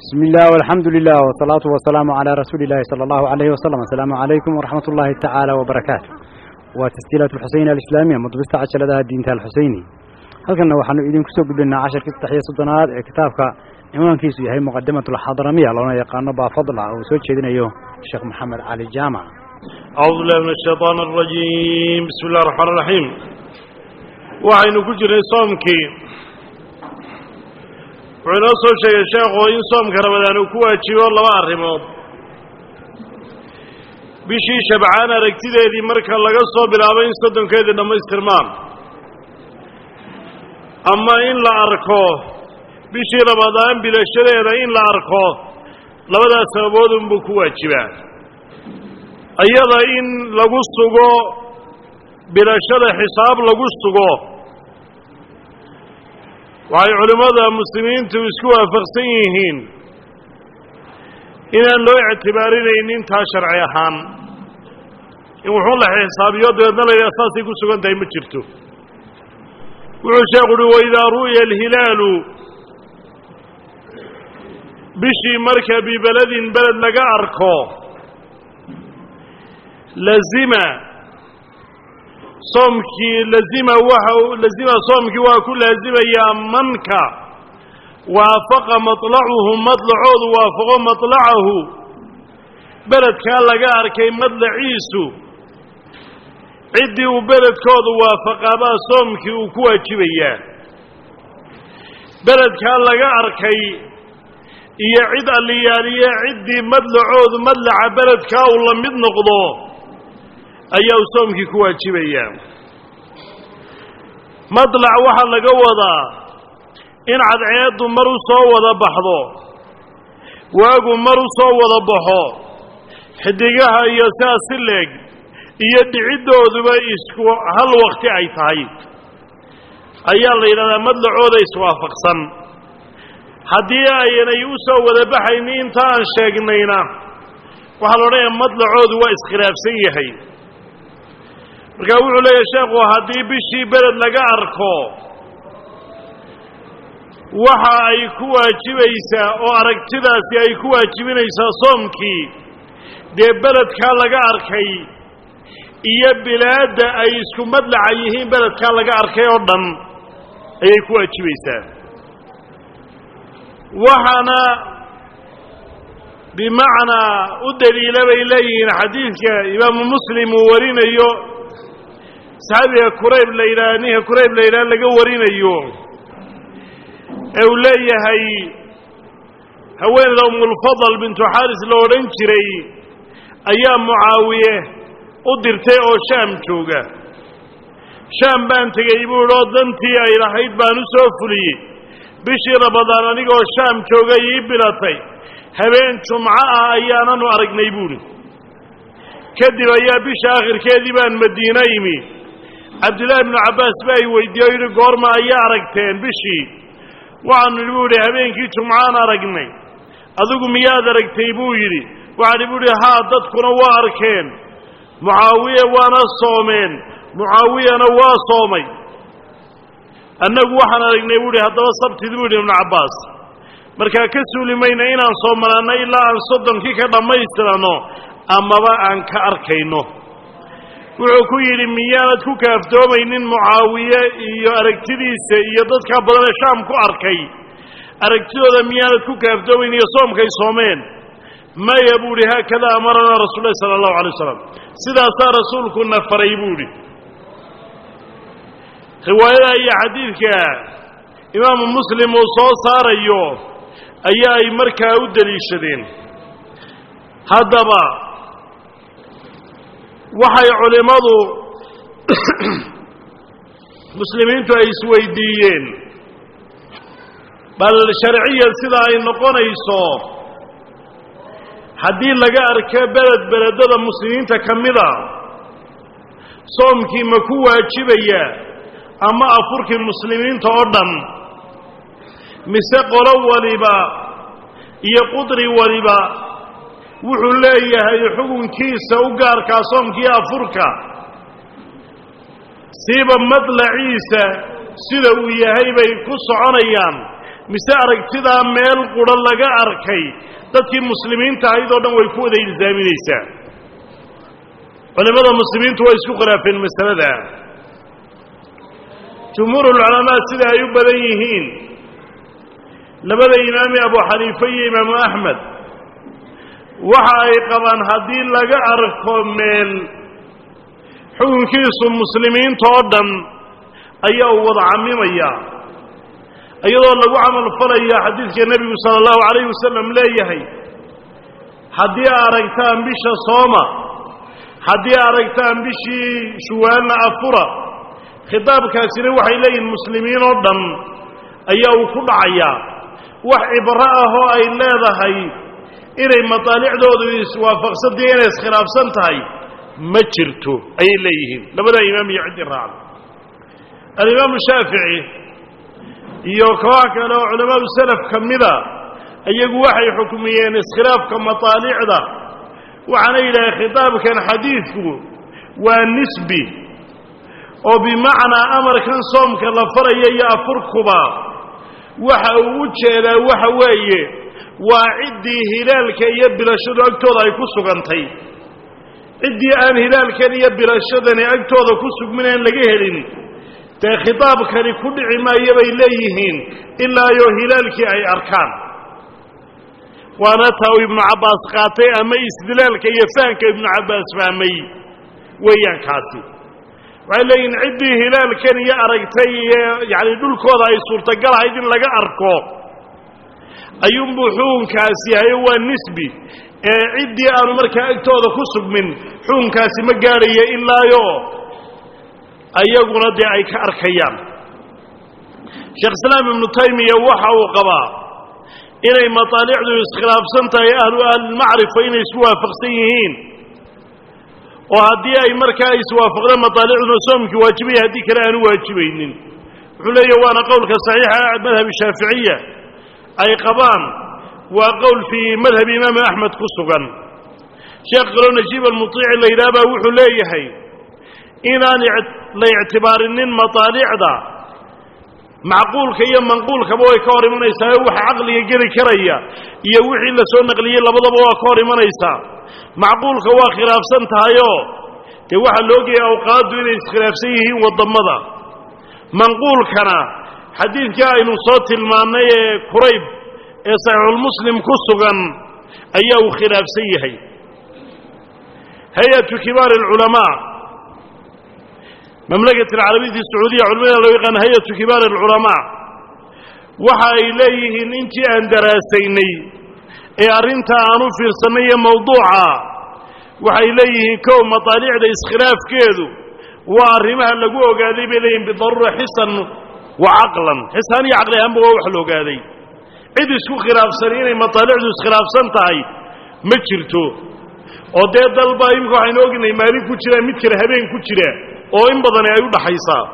بسم الله والحمد لله والصلاة والسلام على رسول الله صلى الله عليه وسلم السلام عليكم ورحمة الله تعالى وبركاته وتسجيلات الحسين الإسلامية مضبست عشر لها الدين الحسيني هل كنا وحنو إذن كسوق بلنا عشر كتاب تحية صدنات كتابك عنوان كيسو هي مقدمة الحضرمية لنا يقان با فضل أو سوى شيدنا يو الشيخ محمد علي الجامع أعوذ بالله من الشيطان الرجيم بسم الله الرحمن الرحيم وعين كجر صومكي wuxuu inoo soo sheegay sheekhu in soomka ramadaan uu ku waajibo laba arrimood bishii shabcaan aragtideedii marka laga soo bilaabo in soddonkeedii dhammaystirmaan ama in la arko bishii ramadaan bilashadeeda in la arko labadaas sababood unbuu ku waajibaa iyada in lagu sugo bilashada xisaab lagu sugo waxay culimmada muslimiintu isku waafaqsan yihiin inaan loo ictibaarinaynin taa sharci ahaan in wuxuu la xisaabiyo dabeedna la yidhaha saasay ku sugan tahay ma jirto wuxuu sheekhu uhi waidaa ru'ya alhilaalu bishii marka bibeledin beled laga arko lazima soomkii lazima waxa lazima soomkii waa ku laazimayaa manka waafaqa maطlacuhu madlacoodu waafaqo maطlacahu beledkaa laga arkay madlaciisu ciddii uu beledkoodu waafaqaabaa soomkii uu ku waajibayaa beledkaa laga arkay iyo cid alliyaaliye ciddii madlacoodu madlaca beledkaa uu la mid noqdo ayaa uu soomkii ku waajibayaa madlac waxaa laga wadaa in cadceeddu mar u soo wada baxdo waagu mar u soo wada baxo xidigaha iyo sidaas si leeg iyo dhiciddooduba isku hal wakti ay tahay ayaa la yidhahdaa madlacooda iswaafaqsan haddii aynay u soo wada baxayni inta aan sheegnayna waxaa la odhanayaa madlacoodu waa iskhilaafsan yahay markaa wuxuu leeyahay sheekhu haddii bishii beled laga arko waxa ay ku waajibaysaa oo aragtidaasi ay ku waajibinaysaa soomkii dee beledkaa laga arkay iyo bilaadda ay isku madlaca yihiin beledkaa laga arkay oo dhan ayay ku waajibaysaa waxaana bimacnaa u daliila bay leeyihiin xadiidka imaamu muslim uu warinayo saxaabiga kurayb la yidhaha ninka kurayb la yidhaha laga warinayo ee uu leeyahay haweeneyda umulfadal bintu xaaris la odhan jiray ayaa mucaawiye u dirtay oo shaam jooga shaam baan tegey buu idhi oo dantii ay lahayd baan u soo fuliyey bishii ramadaan anigoo shaam jooga ii bilatay habeen jumco ah ayaananu aragnay buuhi kadib ayaa bisha akhirkeedii baan madiina imi cabdillaahi ibnu cabbaas baa i weydiiye o yidhi goorma ayaa aragteen bishii waxaanu idhi buu yidhi habeenkii jumcaan aragnay adigu miyaad aragtay buu yidhi waxaani buu yidhi haa dadkuna waa arkeen mucaawiye waana soomeen mucaawiyana waa soomay annagu waxaan aragnay buu yidhi haddaba sabtidi buu yidhi ibnu cabbaas markaa ka suuli mayna inaan soomanaanno ilaa aan soddonkii ka dhammaystirano amaba aan ka arkayno wuxuu ku yidhi miyaanad ku kaaftoomaynin mucaawiye iyo aragtidiisa iyo dadkaa badanee shaam ku arkay aragtidooda miyaanad ku kaaftoomaynin iyo soomkay soomeen maya buu idhi haakada amaranaa rasuul lahi sala allahu alay wasalam sidaasaa rasuulkuna faray buu idhi riwaayada iyo xadiidka imaamu muslim uu soo saarayo ayaa ay markaa u deliishadeen haddaba waxay culimmadu muslimiintu ay isweydiiyeen bal sharciyan sida ay noqonayso haddii laga arko beled beledada muslimiinta ka mida soomkii ma ku waajibaya ama afurkii muslimiinta oo dhan mise qolo waliba iyo qudri waliba wuxuu leeyahay xukunkiisa u gaarkaa soomkii afurka siiba madlaciisa sida uu yahay bay ku soconayaan mise aragtidaa meel qura laga arkay dadkii muslimiinta ahayd oo dhan way ku wada ilsaaminaysaa culimmada muslimiintu way isku khilaafeen masalada jumhuurulculamaa sida ay u badan yihiin labada imaami abu xaniife iyo imaamu axmed waxa ay qabaan haddii laga arko meel xukunkiisu muslimiinta oo dhan ayaa uu wada camimayaa iyadoo lagu camal falaya xadiidka nebigu sala allahu calayhi wasalam leeyahay haddii aragtaan bisha sooma haddii aragtaan bishii shuwaalna afura khitaabkaasina waxay leeyihin muslimiin oo dhan ayaa uu ku dhacayaa wax cibro ah oo ay leedahay inay mataalicdoodu iswaafaqsantahi inay iskhilaafsan tahay ma jirto ayay leeyihiin labadaa imaam iyo ciddii raacda alimaamu shaafici iyo koox kale oo culamaadu salaf ka mida iyagu waxay xukmiyeen iskhilaafka mataalicda waxaana yidhahay khitaabkan xadiidku waa nisbi oo bimacnaa amarkan soomka la faraya iyo afurkuba waxa uu u jeedaa waxa weeye waa ciddii hilaalka iyo bilashadu agtooda ay ku sugantay ciddii aan hilaalkan iyo bilashadani agtooda ku sugmin aan laga helin dee khitaabkani ku dhici maayo bay leeyihiin ilaa iyo hilaalkii ay arkaan waana taa uu ibnu cabbaas qaatay ama istidlaalka iyo fahanka ibnu cabbaas fahmay weeyaan kaasi waxay leeyihin ciddii hilaalkan iyo aragtay iyo yacani dhulkooda ay suurtagal ahayd in laga arko ayuunbuu xukunkaasi yahay waa nisbi ee ciddii aanu markaa agtooda ku sugmin xukunkaasi ma gaadhayo ilaayo ayaguna dee ay ka arkayaan sheekh islaam ibnu taymiya waxa uu qabaa inay mataalicdu iskhilaafsan tahay ahlu ahlilmacrifa inay isku waafaqsan yihiin oo haddii ay markaa iswaafaqdeen mataalicduna soomkii waajibaya haddii kale aanu waajibaynin wuxuu leeyahy waana qowlka saxiixa madhab shaaficiya ay qabaan waa qowl fii madhabi imaami axmed ku sugan sheekh kaloo najiib almuiici la yidhaha baa wuxuu leeyahay inaan la ictibaarinin mataalicda macquulka iyo manquulkaba way ka hor imanaysaa waxa caqliga geli karaya iyo wixii la soo naqliyey labadaba waa ka hor imanaysaa macquulka waa khilaafsan tahayoo dee waxaa la ogayay awqaaddu inay iskhilaafsan yihiin wadammada manquulkana xadiidkii aynu soo tilmaannay ee kurayb ee saxiixulmuslim ku sugan ayaa uu khilaafsan yahay hay-atu kibaari alculamaa mamlakat alcarabiyati sacuudiya culamada loo yaqaan hay-atu kibaari alculamaa waxa ay leeyihiin intii aan daraasaynay ee arrintaa aan u fiirsannay iyo mawduuca waxay leeyihiin kow mataalicda iskhilaafkeedu waa arrimaha lagu ogaaday bay leeyihin bidaruura xisan wa caqlan xisaan iyo caqli ahaanba waa wax la ogaaday cid isku khilaafsani inay mataalicdu iskhilaafsan tahay ma jirto oo dee dalba imika waxaynu ognahay maalin ku jira mid kale habeen ku jira oo in badani ay u dhaxaysaa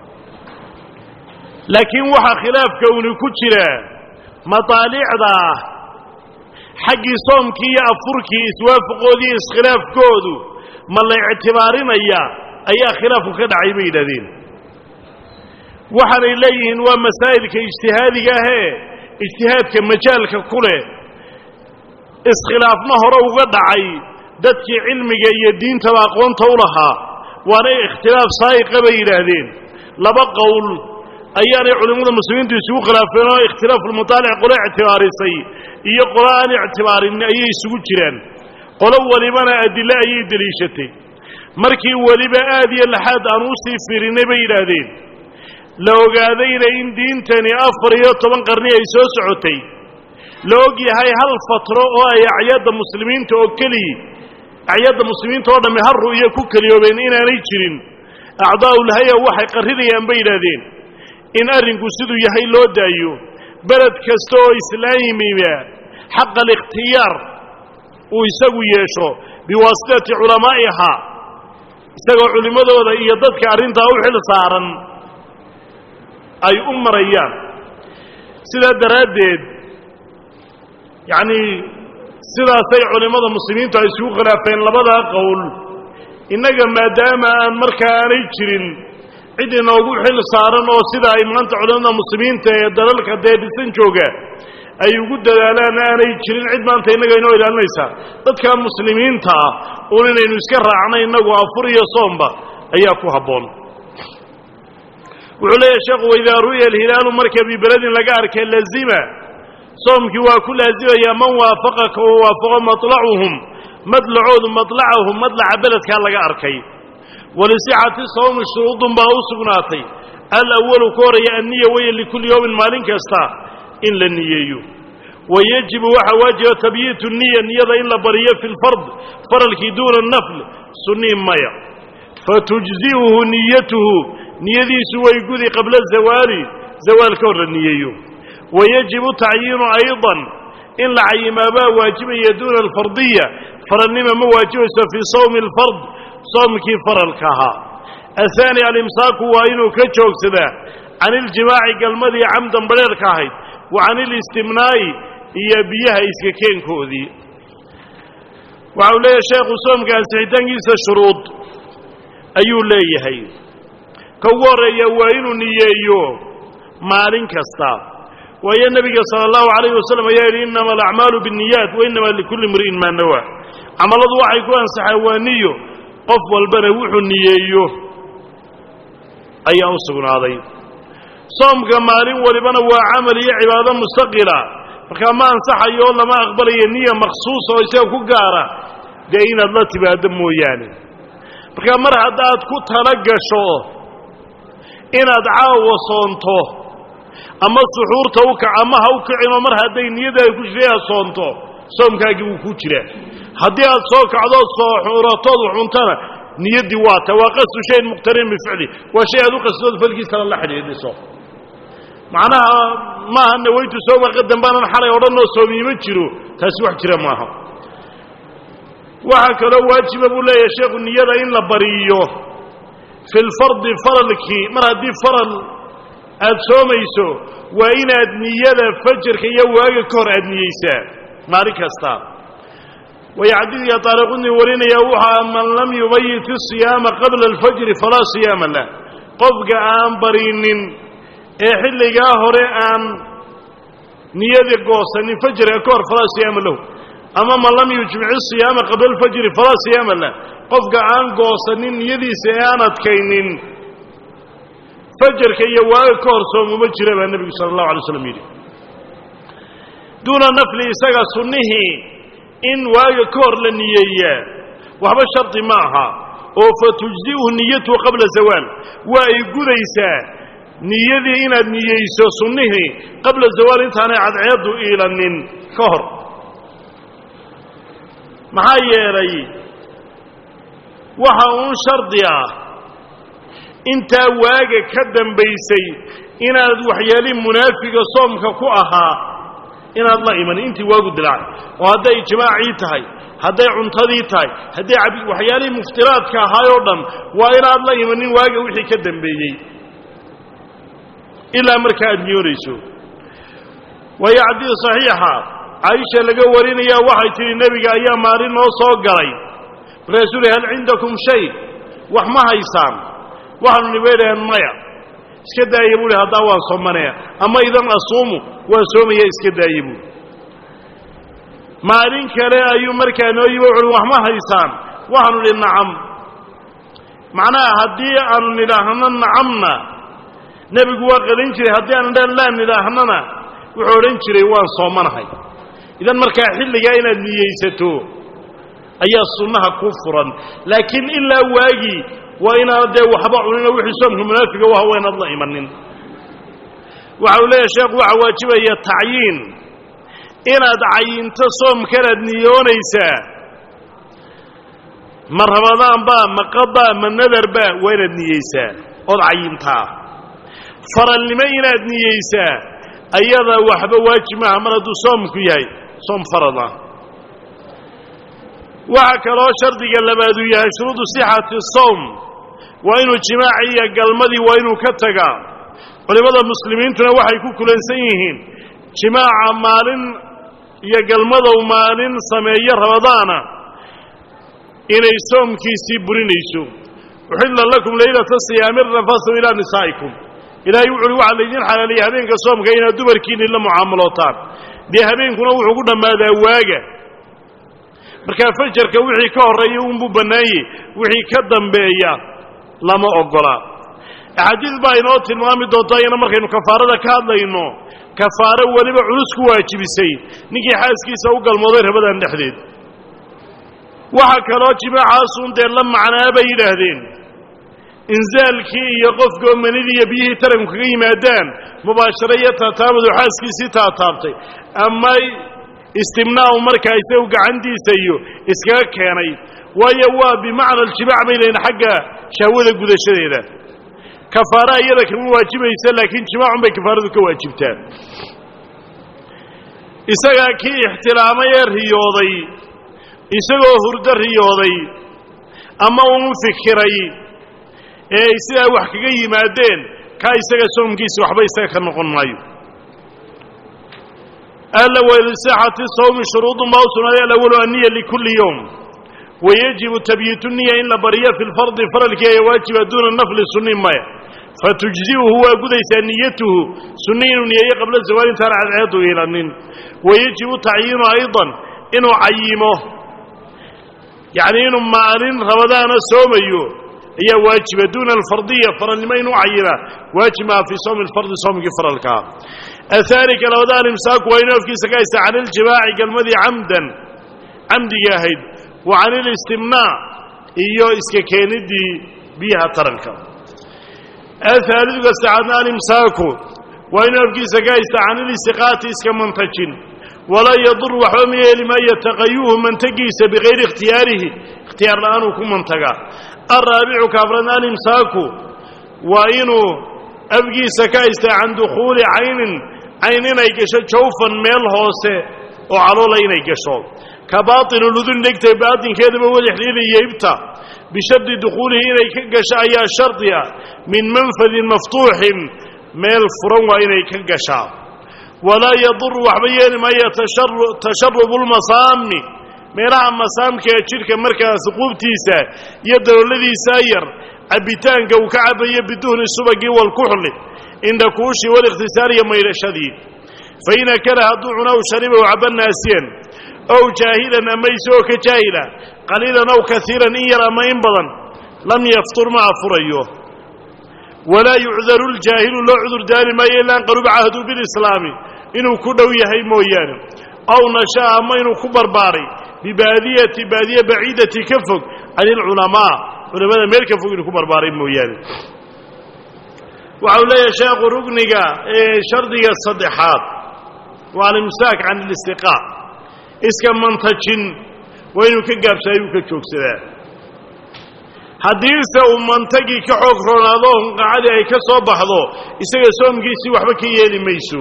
laakiin waxaa khilaafka uni ku jira mataalicda xaggii soomkii iyo afurkii iswaafaqoodii iskhilaafkoodu ma la ictibaarinaya ayaa khilaafku ka dhacay bay yidhahdeen waxaanay leeyihiin waa masaa'ilka ijtihaadiga ahee ijtihaadka majaalka ku leh iskhilaafna hore uga dhacay dadkii cilmiga iyo diintaba aqoonta u lahaa waana ikhtilaaf saa'iqa bay yidhaahdeen laba qowl ayaanay culimmada muslimiintu isugu khilaafeen oo ikhtilaafulmutaalic qolo ictibaarisay iyo qolo aan ictibaarin ayay isugu jiraan qolo welibana adille ayay deliishatay markii weliba aad iyo laxaad aan u sii fiirinnay bay yidhaahdeen la ogaadayna in diintani afar iyo toban qarni ay soo socotay la og yahay hal fatro oo ay acyadda muslimiinta oo keliyi acyadda muslimiinta oo dhamme har ru'yo ku keliyoobeen inaanay jirin acdaa'ulhaya waxay qarrinayaan bay yidhaahdeen in arrinku siduu yahay loo daayo beled kasta oo islaamimiba xaqa alikhtiyaar uu isagu yeesho biwaasitati culamaa'iha isagoo culimmadooda iyo dadka arrintaa u xil saaran ay u marayaan sidaa daraaddeed yacnii sidaasay culimmada muslimiintu ay isugu khilaafeen labadaa qowl innaga maadaama aan markaa aanay jirin cid inoogu xil saaran oo sida ay maanta culamada muslimiinta ee dalalka dee dhisan jooga ay ugu dadaalaan aanay jirin cid maanta innaga inoo ilaalinaysaa dadka muslimiinta ah uun inaynu iska raacnay innagu afur iyo soomba ayaa ku habboon wuxuu leeyahy sheekhu waidaa ru'ya alhilaalu marka bibeledin laga arkay lazima soomkii waa ku laasimayaa man waafaqaka oo waafaqo maطlacuhum madlacoodu maطlacahum madlaca beledkaa laga arkay walisixati sawmi shuruudun baa u sugnaatay alawalu ka horaya anniya waya likulli yowmin maalin kasta in la niyeeyo wayajibu waxaa waajiba tabyiitu niya niyada in la bariyo fi lfard faralkii duuna nafl sunnii maya fatujzi'uhu niyatuhu niyadiisu way gudi qabla zawaali zawaal ka hor la niyeeyo wayajibu tacyiinu ayضan in la cayimaabaa waajibaya duuna alfardiya faralnima ma waajibayso fii sawmi اlfard soomkii faralka ahaa ahaani alimsaaku waa inuu ka joogsadaa can iljimaaci galmadii camdan badheerka ahayd wa can ilistimnaa'i iyo biyaha iska keenkoodii waxa uu leeyahay sheekhu soomka ansixitaankiisa shuruud ayuu leeyahay ka ugu horreeya waa inuu niyeeyo maalin kasta waayo nebiga sala allahu calayh wasalam ayaa yidhi innama alacmaalu biاnniyaat wa innama likulli imri'in maa nawaa camalladu waxay ku ansaxaan waa niyo qof walbana wuxuu niyeeyo ayaa u sugnaaday soomka maalin walibana waa camal iyo cibaado mustaqila markaa ma ansaxayo oo lama aqbalayo niya makhsuusa oo isaga ku gaara dee inaad la timaado mooyaane markaa mar haddaad ku tala gasho inaad caawa soonto ama suxuurta u kac ama ha u kicinoo mar hadday niyadaada ku jirta inaad soonto soomkaagii wuu ku jiraa haddii aad soo kacdood sooxuuratood xuntana niyaddii waa ta waa qasdu shayin muqtarin bificli waa shay aad u qasdood falkiisana la xidhiidhiso macnaha maaha nawaytu sooma qadan baanan xalay odhanoo soomiima jiro taasi wax jira maaha waxaa kaloo waajiba buu leeyahay sheekhu niyada in la bariyo fi lfardi faralkii mar haddii faral aad soomayso waa inaad niyada fajarka iyo waaga ka hor aad niyeysaa maalin kasta way xadiidka taariqudni warinaya wuxaa man lam yubayit isiyaama qabla alfajri falaa siyaama lah qofka aan barinin ee xilligaa hore aan niyadii goosanin fajriga ka hor falaa siyaama lahu ama man lam yujmic isiyaama qabla alfajri falaa siyaama lah qofka aan goosanin niyadiisa ee aan adkaynin fajarka iyo waaga ka hor soomuma jira baa nebigu sala allahu alay slam yidhi duuna nafli isaga sunnihii in waaga ka hor la niyeeyaa waxba shardi ma aha oo fatujzi'uhu niyatuhu qabla zawaal waa ay gudaysaa niyadii inaad niyeyso sunnihii qabla zawaal intaanay cadceeddu iilanin ka hor maxaa yeelay waxa uun shardi ah intaa waaga ka dambaysay inaad waxyaalihii munaafiga soomka ku ahaa inaad la imanin intii waagu dilaacay oo hadday jimaacii tahay hadday cuntadii tahay hadday waxyaalihii muftiraadka ahaay oo dhan waa inaad la imanin waaga wixii ka dambeeyey ilaa markaa aad niyoonayso waayo xadiid saxiixa caaisha laga warinayaa waxay tidhi nebiga ayaa maalin noo soo galay markaasuu uhi hal cindakum shay wax ma haysaan waxaanu nibaydhaheen maya iska daaya buuhi haddaa waan soomanaya ama idan asuumu waan soomaya iska daaya buui maalin kale ayuu markaa noo yimi wuxuuhi wax ma haysaan waxaanu idhi nacam macnaha haddii aanu nidhaahno nacamna nebigu waa qadin jiray haddii aanu dhan laa nidhaahnana wuxuu odhan jiray waan soomanahay idan markaa xilligaa inaad niyeysato ayaa sunnaha ku furan laakiin ilaa waagii waa inaanad dee waxba cunino wixii soomka munaafiga u aha waa inaad la imanin waxa uu leeyahay sheekhu waxaa waajibaya tacyiin inaad cayinto soomkanaad niyoonaysaa ma ramadaanba ma qaba ma nadarba waa inaad niyeysaa ood cayintaa faralnimo inaad niyeysaa ayada waxba waajib maaha mar hadduu soomku yahay soom farad ah waxaa kaloo shardiga labaad uu yahay shuruudu sixati sawm waa inuu jimaaci iyo galmadii waa inuu ka tagaa culimmada muslimiintuna waxay ku kulansan yihiin jimaaca maalin iyo galmadow maalin sameeyo ramadaana inay soomkiisii burinayso uxilla lakum laylata siyaami rafasu ilaa nisaa'ikum ilaahay wuxu uhi waxaa laydin xalaaleeyey habeenka soomka inaad dumarkiinni la mucaamalootaan dee habeenkuna wuxuu ku dhammaadaa waaga markaa fajarka wixii ka horreeya unbuu bannaanyey wixii ka dambeeya lama oggola axaadiis baa inoo tilmaami doonto ayana markaynu kafaarada ka hadlayno kafaaro weliba culus ku waajibisay ninkii xaaskiisa u galmooday rabadan dhexdeed waxaa kaloo jimaacaasuun dee la macnaa bay yidhaahdeen inzaalkii iyo qofkoo manidii iyo biyihii taranku kaga yimaadaan mubaasharo iyo taataabadu xaaskiisii taataabtay ama istimnaa'u markaa isagu gacantiisa iyo iskaga keenay waayo waa bimacna aljimaac bay leeyiin xagga shahwada gudashadeeda kafaara iyada kama waajibaysa laakiin jimaacun bay kafaaradu ka waajibtaa isagaa kii ixtiraamay ee riyooday isagoo hurdo riyooday ama uu fikiray ee ay sidaa wax kaga yimaadeen kaa isaga soomkiisi waxba isaga ka noqon maayo ala walisaaxati sawmi shuruudun baa u sugnaaday alawalu anniya likulli yowm wayajibu tabyiitu niya in la bariyo fi lfardi faralkii ayaa waajiba duuna nafli sunni maya fatujzi'uhu waa gudaysaa niyatuhu sunni inuu niyeeyo qabla zawaal intaan cadceedu ilanin wayajibu tacyiinu aydan inuu cayimo yacni inuu maalin rabadaana soomayo ayaa waajiba duuna alfardiya faralnimo inuu cayima waajib maa fii sawmi alfardi soomkii faralkaa ahaarika labada alimsaaku waa inuu afkiisa ka haysta can iljimaaci galmadii camdan camdigii ahayd wa can ilistimnaac iyo iska keeniddii biyaha taranka ahaaliduka sacaadna alimsaaku waa inuu afkiisa ka haysta can ilistiqaati iska mantajin walaa yadur waxba ma yeeli maayo taqayuhu mantagiisa bikayri ikhtiyaarihi ikhtiyaar la'aanuu ku mantaga alraabicu kaafran alimsaaku waa inuu afgiisa ka haysta can dukhuuli caynin cayn inay gasho jawfan meel hoose oo caloola inay gasho ka baatinu ludun dhegtay baatinkeedaba wadaxliilaya ibta bishardi dukhuulihi inay ka gasho ayaa shardi ah min manfadin maftuuxin meel furan waa inay ka gashaa walaa yaduru waxba yeeli maayo tasharubu lmasaami meelaha masaamka ee jidhka markaas quubtiisa iyo dalooladiisaa yar cabbitaanka uu ka cabbayo biduhni subagii walkuxli indhakuushii walikhtisaar iyo maydhashadii fain akala hadduu cunaw sharibaw caba naasiyan ow jaahilan ama isagoo ka jaahila qaliilan ow kaiiran in yar ama in badan lam yaftur ma afurayo walaa yucdaru ljaahilu loo cudur daari maayo ilaa an qaruba cahdu bilislaami inuu ku dhow yahay mooyaane ow nasha'a ama inuu ku barbaaray bibaadiyati baadiye baciidati ka fog can ilculamaa culamada meel ka fog inuu ku barbaaray mooyaane waxa uu leeyahay sheekhu rugniga ee shardiga saddexaad waa alimsaak can ilistiqaa iska mantajin waa inuu ka gaabsaayo uu ka joogsadaa haddiise uu mantagii ka xoog roonaado hunqacadii ay ka soo baxdo isaga soomkiisii waxba ka yeeli mayso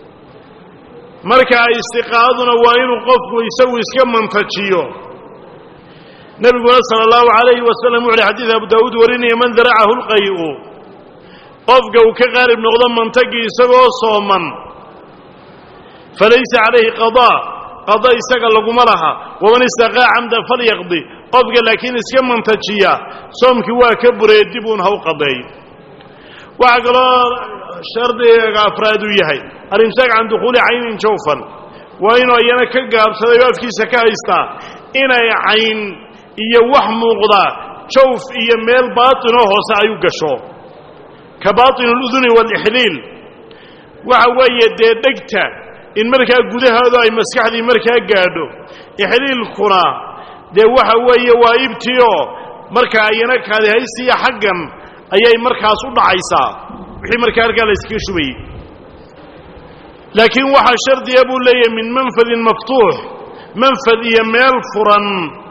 markaa istiqaaduna waa inuu qofku isagu iska mantajiyo nebiguna sala allahu calayhi wasalam wuxu uhi xadiid abu daawuud warinaya man daracahu lqay'u qofka uu ka qaalib noqdo mantagii isagoo sooman falaysa calayhi qadaa qada isaga laguma laha waman istaqaa camda falyaqdi qofka laakiin iska mantajiya soomkii waa ka buree dib uun ha u qadeey waxaa kaloo shardiga afraad uu yahay alimsaak can dukhuuli caynin jawfan waa inuu iyana ka gaabsaday oo afkiisa ka haystaa inay cayn iyo wax muuqda jawf iyo meel baatinoo hoose ay u gasho ka baatin aluduni waalixliil waxa weeye dee dhegta in markaa gudahoodu ay maskaxdii markaa gaadho ixliilkuna dee waxa weeye waa ibtioo markaa iyana kaadihaysiya xaggan ayay markaas u dhacaysaa wixii markaa halkaa la yskaga shubayey laakiin waxaa shardiya buu leeyahay min manfadin maftuux manfad iyo meel furan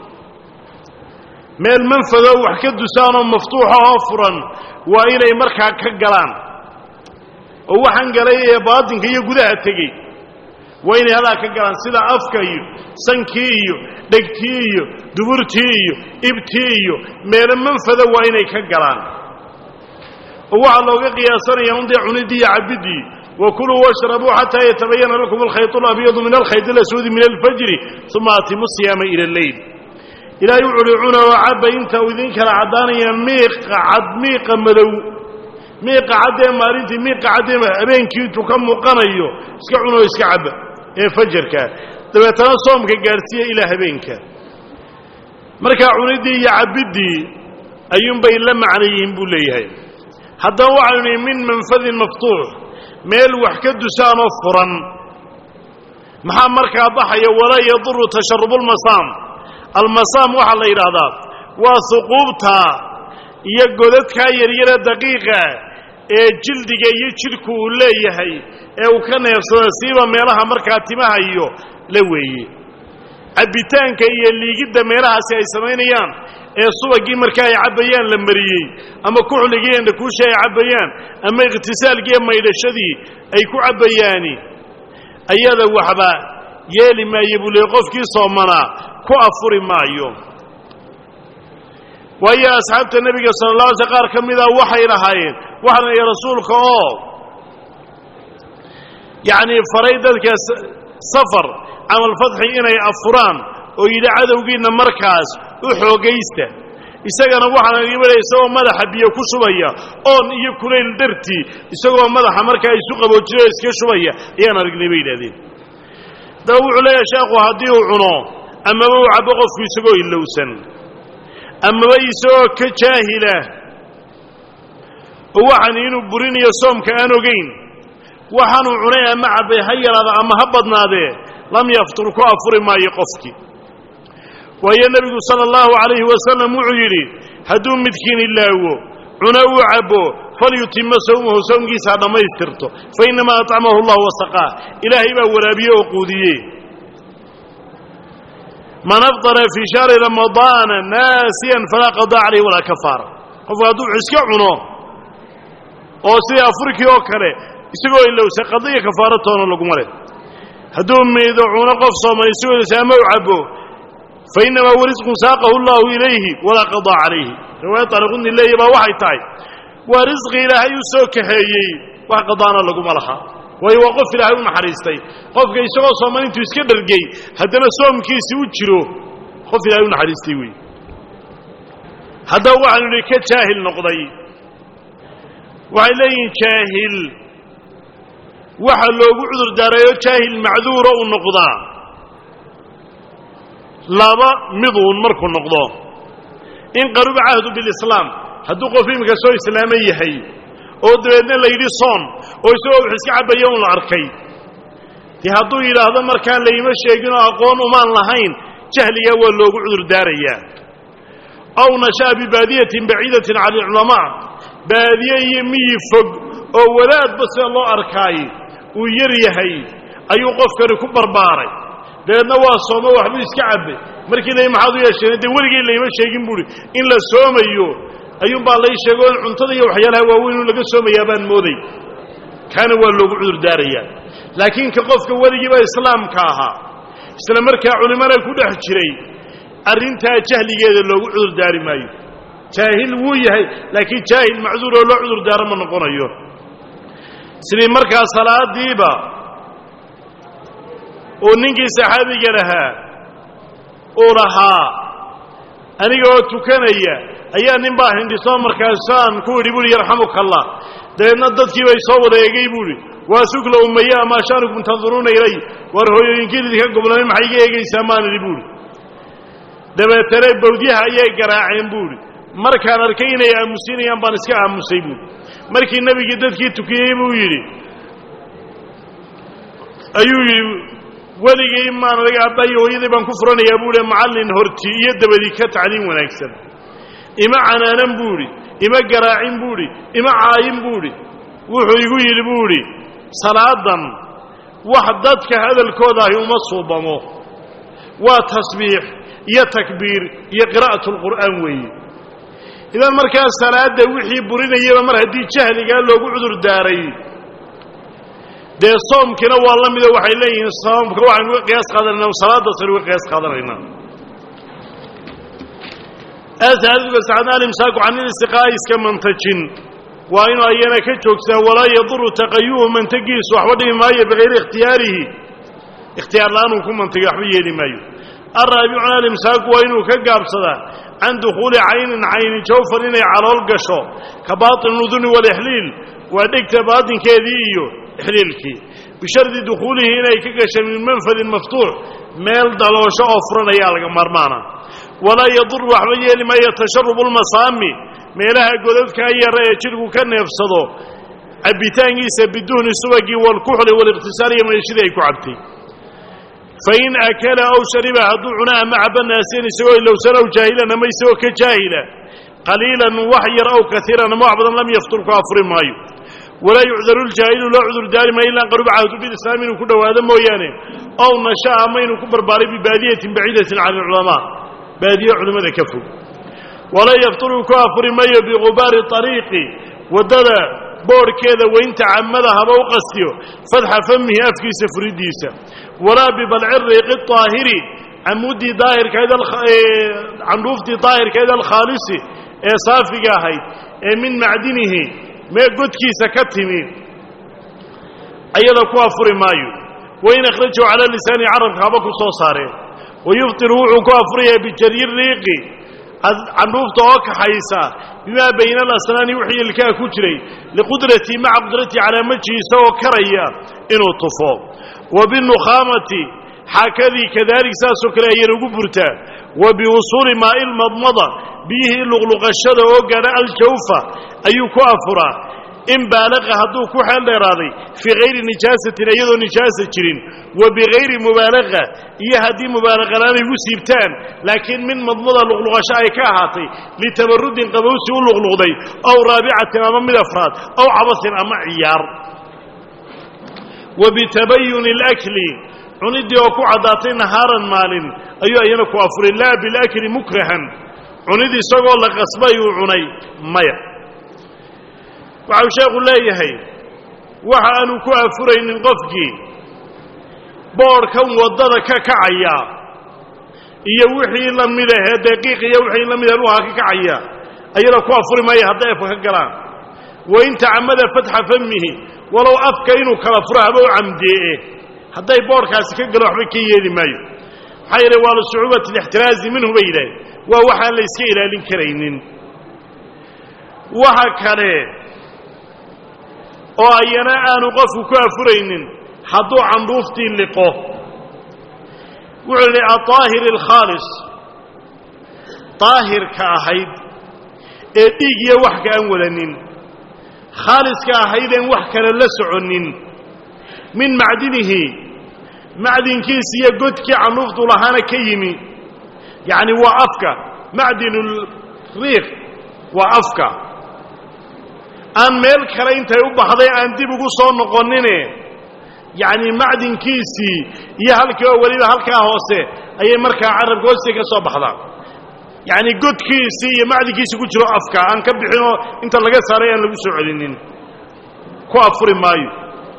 meel manfadoo wax ka dusaanoo maftuuxa oo furan waa inay markaa ka galaan oo waxaan galay ee baatinka iyo gudaha tegey waa inay halaa ka galaan sida afka iyo sankii iyo dhegtii iyo duburtii iyo ibtii iyo meelo manfada waa inay ka galaan oo waxaa looga qiyaasanaya undee cunidii iyo cabiddii wakuluu washrabuu xataa yatabayana lakum alkhayط اlabyadu min alkhayط اlaswadi min alfajri uma atimu siyaama ila اleyl ilaahay wuxu uhi cuna oo cabba inta uu idin kala caddaanaya miiqa cad miiqa madow miiqa caddee maalintii miiqa caddee habeenkii intuu ka muuqanayo iska cunoo iska cabba ee fajarka dabeetana soomka gaadhsiiya ilaa habeenka markaa cuniddii iyo cabbiddii ayuunbay la macno yihiin buu leeyahay haddaba waxaynu nihi min manfadin maftuux meel wax ka dusaanoo furan maxaa markaa baxaya walaa yaduru tasharubulmasaam almasaam waxaa la yidhaahdaa waa huquubta iyo godadkaa yaryare daqiiqa ee jildiga iyo jidhku uu leeyahay ee uu ka neefsada siiba meelaha markaa timaha iyo la weeye cabbitaanka iyo liigidda meelahaasi ay samaynayaan ee subagii markaa ay cabbayaan la mariyey ama kuxligii endhakuushi ay cabbayaan ama ikhtisaalkii iyo maydhashadii ay ku cabbayaani ayada waxba yeeli maayo buu leey qofkii soomanaa ku afuri maayo waayo asxaabta nebiga sala alla alay sl qaar ka mida waxay lahaayeen waxaan iyo rasuulka oo yacnii faray dadka safar camalfadxi inay afuraan oo yidhi cadowgiinna markaas u xoogaysta isagana waxaan igabada isagoo madaxa biyo ku shubaya oon iyo kulayl dartii isagoo madaxa markaa isu qaboojinayo iska shubaya ayaan aragnay bay yidhahdeen daba wuxuu leeyahay sheekhu haddii uu cuno amaba uu cabbo qofku isagoo ilowsan amaba isagoo ka jaahila oo waxaan inuu burinayo soomka aan ogayn waxaanuu cunay ama cabbay ha yaraada ama ha badnaadee lam yaftur ku afuri maayo qofkii waayo nebigu sala allahu calayhi wasalam wuxuu yidhi hadduu midkiin ilaawo cuno uu cabbo falyutima sawmahu sawmkiisa ha dhammaystirto fa innamaa atcamahu allahu wasaqaah ilaahay baa waraabiye oo quudiye man afطara fii shahri ramadaana naasiyan falaa qadaa calayh walaa kafaara qofku hadduu iska cuno oo sidii afurkii oo kale isagoo ilowsa qadiya kafaaro toona laguma leh hadduu miido cuno qof soomay isagoo ilowsa ama u cabbo fa innamaa huwa risqun saaqahu allahu ilayhi walaa qadaa calayhi riwaayad taariqudni leeya baa waxay tahay waa risqi ilaahay u soo kaxeeyey wax qadaana laguma laha waayo waa qof ilaahay u naxariistay qofka isagoo sooman intuu iska dhargey haddana soomkiisi u jiro qof ilaahay u naxariistay wey haddaba waxaanu idhi ka jaahil noqday waxay leeyihiin jaahil waxa loogu cudur daarayo jaahil macduura uu noqdaa laba miduun markuu noqdo in qaruba cahdu bilislaam hadduu qof iminka soo islaaman yahay oo dabeedna la yidhi soon oo isagoo wax iska cabbaya un la arkay dee hadduu yidhaahdo markaan layma sheeginoo aqoon umaan lahayn jahligaa waa loogu cudur daarayaa aw nasha'a bibaadiyatin baciidatin cani alculamaa baadiye iyo miyi fog oo wadaadba sida loo arkaay uu yar yahay ayuu qofkani ku barbaaray dabeedna waa soomo waxbuu iska cabbay markii la maxaad u yeesheen dee weligii layma sheegin buuhi in la soomayo ayuunbaa lay sheego in cuntada iyo waxyaalaha waaweyn laga soomayaa baan mooday kaana waa loogu cudur daarayaa laakiin ka qofka weligiiba islaamka ahaa isla markaa culimmada ku dhex jiray arrintaa jahligeeda loogu cudur daari maayo jaahil wuu yahay laakiin jaahil macduur oo loo cudur daaro ma noqonayo sidii markaa salaadiiba uu ninkii saxaabiga lahaa uu lahaa aniga oo tukanaya ayaa nin baa hindhisoo markaasaan ku idhi buuhi yarxamuka allah dabeedna dadkii bay soo wada eegay buuhi waa sukla ummaya amaa shaanukum tanduruuna ilay war hooyooyinkiin idinka goblamay maxay iga eegaysaa maan idhi buuhi dabeetana bawdyaha ayay garaaceen buuhi markaan arkay inay aamusinayaan baan iska aamusay buuhi markii nebigii dadkii tukiyey buu yidhi ayuu yidhi weligay maan anaga aabbayo hooyadii baan ku furanayaa buuhi macallin horti iyo dabadii ka tacliim wanaagsan ima canaanan buuhi ima garaacin buuhi ima caayin buuhi wuxuu igu yidhi buuhi salaadan wax dadka hadalkooda ahi uma suubamo waa tasbiix iyo takbiir iyo qiraa'atu lqur'aan weeye idan markaa salaadda wixii burinayaba mar haddii jahligaa loogu cudur daaray dee soomkiina waa la mido waxay leeyihiin soomka waxaynu uga qiyaas qaadanaynaa salaaddaasaynu uga qiyaas qaadanaynaa asaadubasacad alimsaaku can ilistiqaa'i iska mantajin waa inuu ayana ka joogsaa walaa yaduru taqayuhu mantagiisu waxba dhimi maayo bikayri ikhtiyaarihi ikhtiyaar la-aan uu ku mantagay waxba yeeli maayo alraabicuna alimsaaku waa inuu ka gaabsadaa can dukhuuli caynin cayni jawfan inay calool gasho ka baatin uduni walixliil waa dhegta baatinkeedii iyo ixliilkii bishardi dukhuulihi inay ka gashay min manfadin maftuux meel daloosho oo furan ayaa laga maarmaana walaa yadur waxba yeeli maayo tasharubu lmasaami meelaha godadkaa yara ee jidhku ka neefsado cabbitaankiisa biduhni subagii walkuxli waliqhtisaal iyo meeshidii ay ku cabtay fain akala aw shariba hadduu cuna ama caba naasiyan isagoo ilowsan aw jaahilan ama isagoo ka jaahila qaliilan wax yar aw kaiiran ama wax badan lam yaftur ku afuri maayo walaa yucdaru ljaahilu loo cudur daari maayo ilaa qaruba cahdu bilislaam inuu ku dhowaado mooyaane ow nasha'a ama inuu ku barbaaray bibaadiyatin baciidatin can ilculamaa baadiye culimmada ka fog walaa yafturu ku afuri maayo bigubaari ariiqi waddada boodhkeeda weynta camada haba u qastiyo fadxa famihi afkiisa furidiisa walaa bibalci riiqi aahiri camuddii daahirkayd candhuuftii daahirkayd alkhaalisi ee saafiga ahayd ee min macdinihi mee godkiisa ka timi ayada ku afuri maayo wain akhrajahu cala lisaani carabka haba ku soo saareen wayuftiru wuxuu ku afurayaa bijaryi riiqi candhuufta oo kaxaysa bimaa bayna alasnaani wixii ilkaha ku jiray liqudratii maca qudratii calaa majhi isagoo karaya inuu tufo wa binukhaamati xaakadii kadalik saasoo kale ayana ugu burtaa wa biwusuuli maa'i lmadmada biyihii luqluqashada oo gaadha aljawfa ayuu ku afuraa in baalaqa hadduu ku xeel dheeraaday fii hayri nijaasatin iyadoo nijaasa jirin wa bigayri mubaalaqa iyo haddii mubaalaqalaanay gu siibtaan laakiin min madmada luqluqasho ay ka ahaatay litabarudin qabowsi u luqluqday aw raabicatin ama mid afraad aw cabasin ama ciyaar wa bitabayuni alakli cuniddii oo ku caddaatay nahaaran maalin ayuu ayana ku afuray laa bilakli mukrahan cunid isagoo la qasbay uu cunay maya waxau sheekhu leeyahay waxa aanu ku afuraynin qofkii boodhkan waddada ka kacaya iyo wixii la mid ahee daqiiq iyo wixii la mid ah luha ka kacaya ayana ku afuri maya hadday afka ka galaan wain tacamada fatxa famihi walow afka inuu kala furo haba u camdee'e hadday boodhkaasi ka galo waxba ka yeeli maayo maxaa yeele waa lisucuubati alixtiraazi minhu bay yidhaaheen waa waxaan la iska ilaalin karaynin waxa kale oo ayana aanu qofku ku afuraynin hadduu candhuuftii liqo wuxuu idhi aaahir alkhaalis daahirka ahayd ee dhiig iyo wax ka aan wadanin khaaliska ahaydeen wax kale la soconin min macdinihi macdinkiis iyo godkii candhuuftu lahaana ka yimi yacni waa afka macdinulriiq waa afka aan meel kale intay u baxday aan dib ugu soo noqonine yacni macdinkiisii iyo halkii oo weliba halkaa hoose ayay markaa carabka hoostiisa ka soo baxdaa yacni godkiisii iyo macdinkiisii ku jiro afka aan ka bixinoo inta laga saaray aan lagu soo celinin ku afuri maayo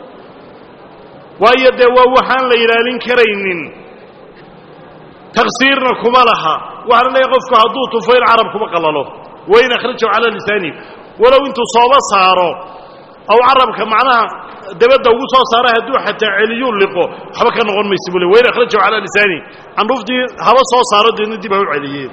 waayo dee waa waxaan la ilaalin karaynin taqsiirna kuma laha waxaana leeyahay qofku hadduu tufo in carab kuma qalalo wain akhrajahu cala lisaani walow intuu sooba saaro aw carabka macnaha dabadda ugu soo saara hadduu xataa celiyuu liqo waxba ka noqon maysa buu le wain akhrajahu cala lisaani candhuuftii haba soo saaro deedna dib ha u celiyeen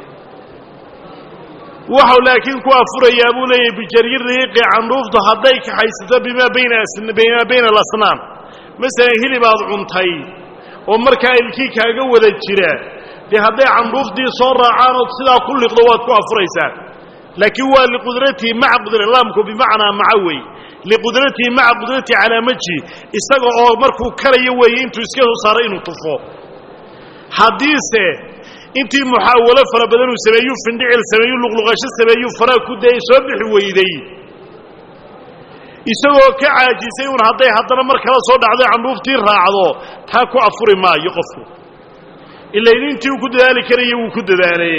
waxau laakiin ku afurayaa buu leeyahay bijaryi riiqi candhuuftu hadday kaxaysato bimaa bayna bimaa bayna alasnaan masalan hilibaad cuntay oo markaa ilkii kaaga wada jira dee hadday candhuuftii soo raacaan ood sidaa ku liqdo waad ku afuraysaa laakiin waa liqudratihi maca qudra laamku bimacnaa maca wey liqudratihi maca qudratihi calaa majhi isaga oo markuu karayo weeye intuu iska soo saaray inuu tufo haddiise intii muxaawalo fara badan uu sameeyuu findhicil sameeyuu luqluqasho sameeyuu faraa ku dayay soo bixi weyday isagoo ka caajisay un hadday haddana mar kala soo dhacday candhuuftii raacdo taa ku afuri maayo qofku ilayn intii uu ku dadaali karaya wuu ku dadaalaye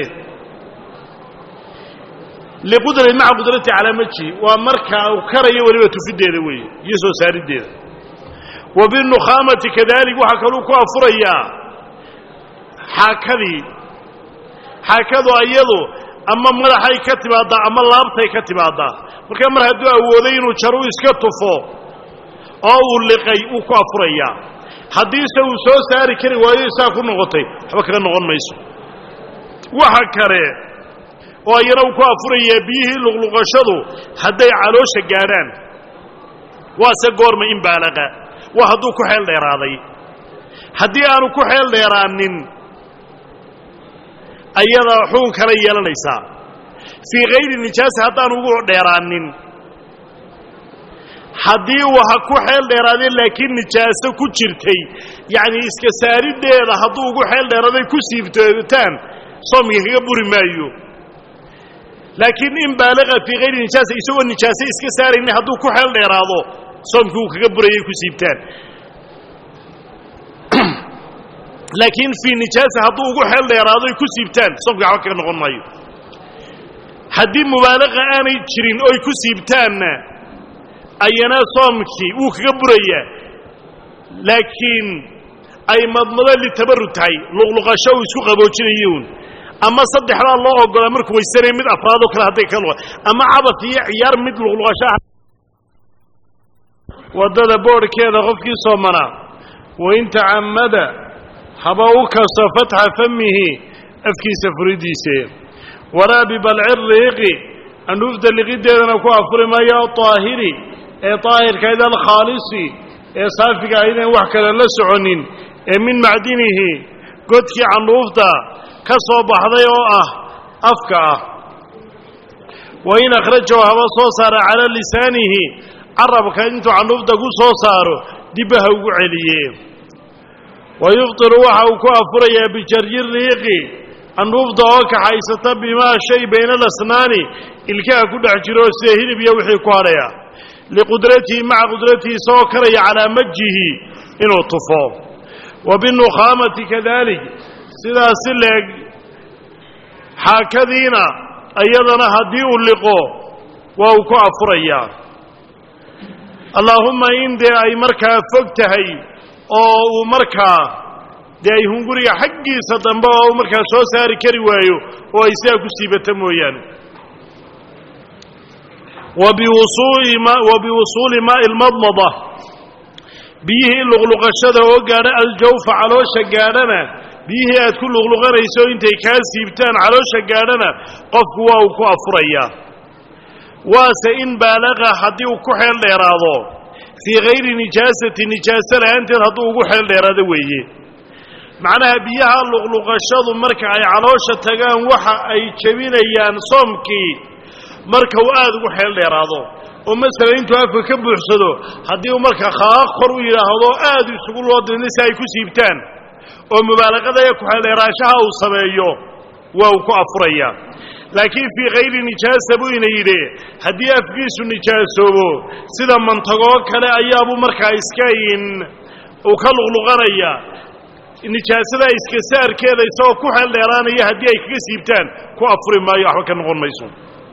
liqudrat maca qudrati calaa majhi waa marka uu karayo weliba tufideeda weeye iyo soo saariddeeda wa binukhaamati kadalik waxaa kaluu ku afurayaa xaakadii xaakadu iyadu ama madaxay ka timaaddaa ama laabtay ka timaaddaa markaa mar hadduu awooday inuu jaru iska tufo oo uu liqay wuu ku afurayaa haddiise uu soo saari kari waayo isaa ku noqotay waxba kaga noqon mayso waxa kale oo iyana uu ku afurayaa biyihii luqluqashadu hadday caloosha gaadhaan waase goorma in baalaqa waa hadduu ku xeel dheeraaday haddii aanu ku xeel dheeraanin ayada xugun kale yeelanaysaa fii hayri nijaasa haddaanu ugu dheeraanin haddii uu ha ku xeel dheeraadee laakiin nijaaso ku jirtay yacni iska saariddeeda hadduu ugu xeel dheeraaday ku siibtootaan soomka kaga buri maayo laakiin in baalaqa fii hayri nijaasa isagoo nijaaso iska saaraynin hadduu ku xeel dheeraado soomkii uu kaga burayay ku siibtaan laakiin fii nijaasa hadduu ugu xeel dheeraado ay ku siibtaan soomka waxba kaga noqon maayo haddii mubaalaqa aanay jirin oy ku siibtaanna ayana soomkii wuu kaga burayaa laakiin ay madmado litabarud tahay luqluqasho uu isku qaboojinayuun ama saddexdaa loo ogolaa markuu weysanaya mid afraadoo kale hadday ka luqa ama cabas iyo ciyaar mid luqluqasho ah waddada boodhkeeda qofkii soomanaa wain tacammada haba u kasto fatxa famihi afkiisa furidiise waraabi balci riiqi andhuufta liqiddeedana ku afuri maayo aahiri ee daahirkayd alkhaalisi ee saafiga aydaan wax kale la soconin ee min macdinihi godkii candhuufta ka soo baxday oo ah afka ah wa in akhrajahu haba soo saara calaa lisaanihi carabka intuu candhuufta ku soo saaro dibba ha ugu celiye wa yuftiru waxa uu ku afurayaa bijaryi riiqi candhuufta oo kaxaysata bimaa shay bayna alasnaani ilkaha ku dhex jiro sida hilib iyo wixii ku hadhaya liqudratihi maca qudratihi isagoo karaya calaa majihi inuu tufo wa binukhaamati kadalik sidaas si leeg xaakadiina iyadana haddii uu liqo waa uu ku afurayaa allaahumma in dee ay markaa fog tahay oo uu markaa dee ay hunguriga xaggiisa dambe oo uu markaa soo saari kari waayo oo ay sidaa ku siibata mooyaane wa biwusuuli maa'i lmadmada biyihii luqluqashada oo gaadha aljawfa caloosha gaadhana biyihii aad ku luqluqanayso intay kaa siibtaan caloosha gaadhana qofku waa uu ku afurayaa waase in baalaqa haddii uu ku xeel dheeraado fii hayri nijaasati nijaaso la'aanteed hadduu ugu xeel dheeraado weeye macnaha biyaha luqluqashadu marka ay caloosha tagaan waxa ay jebinayaan soomkii marka uu aada ugu xeel dheeraado oo masalan intuu afka ka buuxsado haddii uu marka khaaq kor u yidhaahdo aad isugu loo didna si ay ku siibtaan oo mubaalaqada ee ku-xeeldheeraanshaha uu sameeyo waa uu ku afurayaa laakiin fii hayri nijaasa buu ina yidhi haddii afkiisu nijaasoobo sida mantagoo kale ayaabuu markaa iska in uu ka luqluqanaya nijaasada iska saarkeeda isagoo ku xeel dheeraanaya haddii ay kaga siibtaan ku afuri maayo waxba ka noqon mayso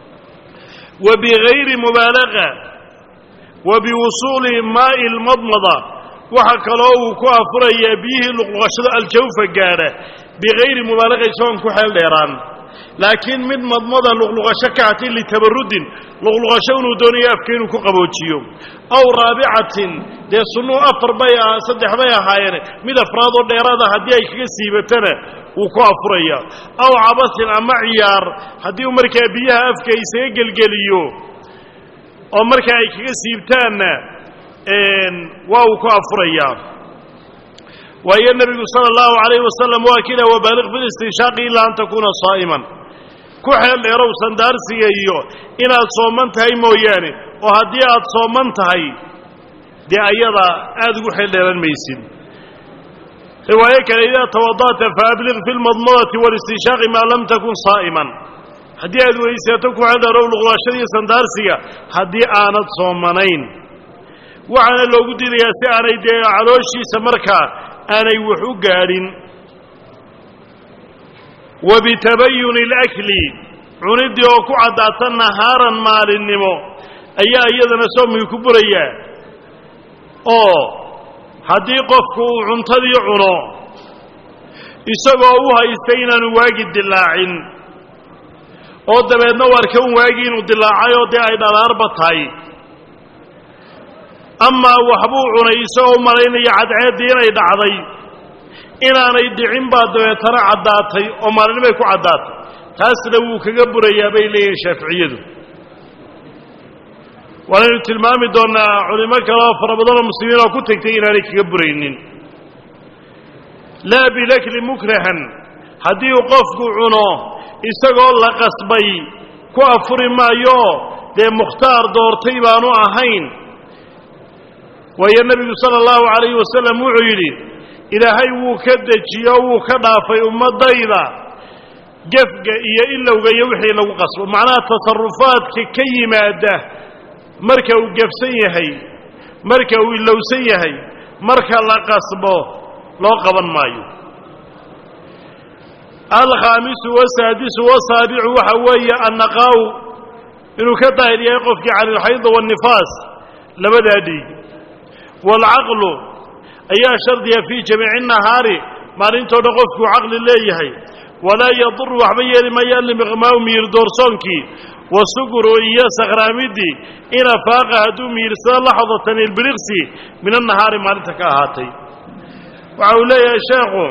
wa bigayri mubaalaqa wa biwusuuli maa'i lmadmada waxa kaloo uu ku afurayaa biyihii luqluqashada aljawfa gaadha bigayri mubaalaqa isagoon ku xeel dheeraan laakiin mid madmada luqluqasho ka hatay litabarudin luqluqasho inuu doonayo afka inuu ku qaboojiyo aw raabicatin dee sunnuu afar bay ah saddex bay ahaayeen mid afraad oo dheeraada haddii ay kaga siibatana wuu ku afuraya aw cabasin ama ciyaar haddii uu markaa biyaha afka isaga gelgeliyo oo markaa ay kaga siibtaanna waa uu ku afurayaa waayo nebigu sala allahu calayhi wasalam waa kila wabaaliq bilistinshaaqi ilaa an takuuna saa'iman ku xeel dheerow sandaarsiga iyo inaad sooman tahay mooyaane oo haddii aad sooman tahay dee ayada aada ugu xeel dheeran maysid riwaayo kale idaa tawada'ta faabliq fi lmadmadati walistinshaaqi maa lam takun saa'iman haddii aad weysato ku xeel dheerow luqlaashadiiyo sandaarsiga haddii aanad soomanayn waxaana loogu diidayaa si aanay dee calooshiisa markaa aanay wax u gaadhin wa bitabayuni alakli cuniddii oo ku caddaata nahaaran maalinnimo ayaa iyadana soomkii ku burayaa oo haddii qofku uu cuntadii cuno isagoo u haystay inaanu waagi dilaacin oo dabeedna u arka un waagii inuu dilaacay oo dee ay dhalaarba tahay amaa waxbuu cunay isagoo malaynaya cadceeddii inay dhacday inaanay dhicin baa dabeetana caddaatay oo maalinimay ku caddaatay taasna wuu kaga burayaa bay leeyihiin shaaficiyadu waanaynu tilmaami doonnaa culimo kale oo fara badanoo muslimiin oo ku tegtay inaanay kaga buraynin laa bilakli mukrahan haddii uu qofku cuno isagoo la qasbay ku afuri maayo dee mukhtaar doortay baanu ahayn waayo nebigu sala allahu calayhi wasalam wuxuu yidhi ilaahay wuu ka dejiyo wuu ka dhaafay ummaddayda gefga iyo ilowga iyo wixii lagu qasbo macnaha tasarufaadka ka yimaada marka uu gefsan yahay marka uu ilowsan yahay marka la qasbo loo qaban maayo alkhaamisu wasaadisu wasaabicu waxa weeye annaqaaw inuu ka daahir yahay qofkii cani ilxayda waannifaas labadaa dhiig waalcaqlu ayaa shardiya fii jamiici nahaari maalintoo dhan qofkuu caqli leeyahay walaa yaduru waxba yeeli maayo alimiqmaau miyir doorsoonkii wa suguru iyo sakhraamidii in afaaqa hadduu miyirsado laxdatan ilbiriqsi min annahaari maalinta ka ahaatay waxa uu leeyahay sheekhu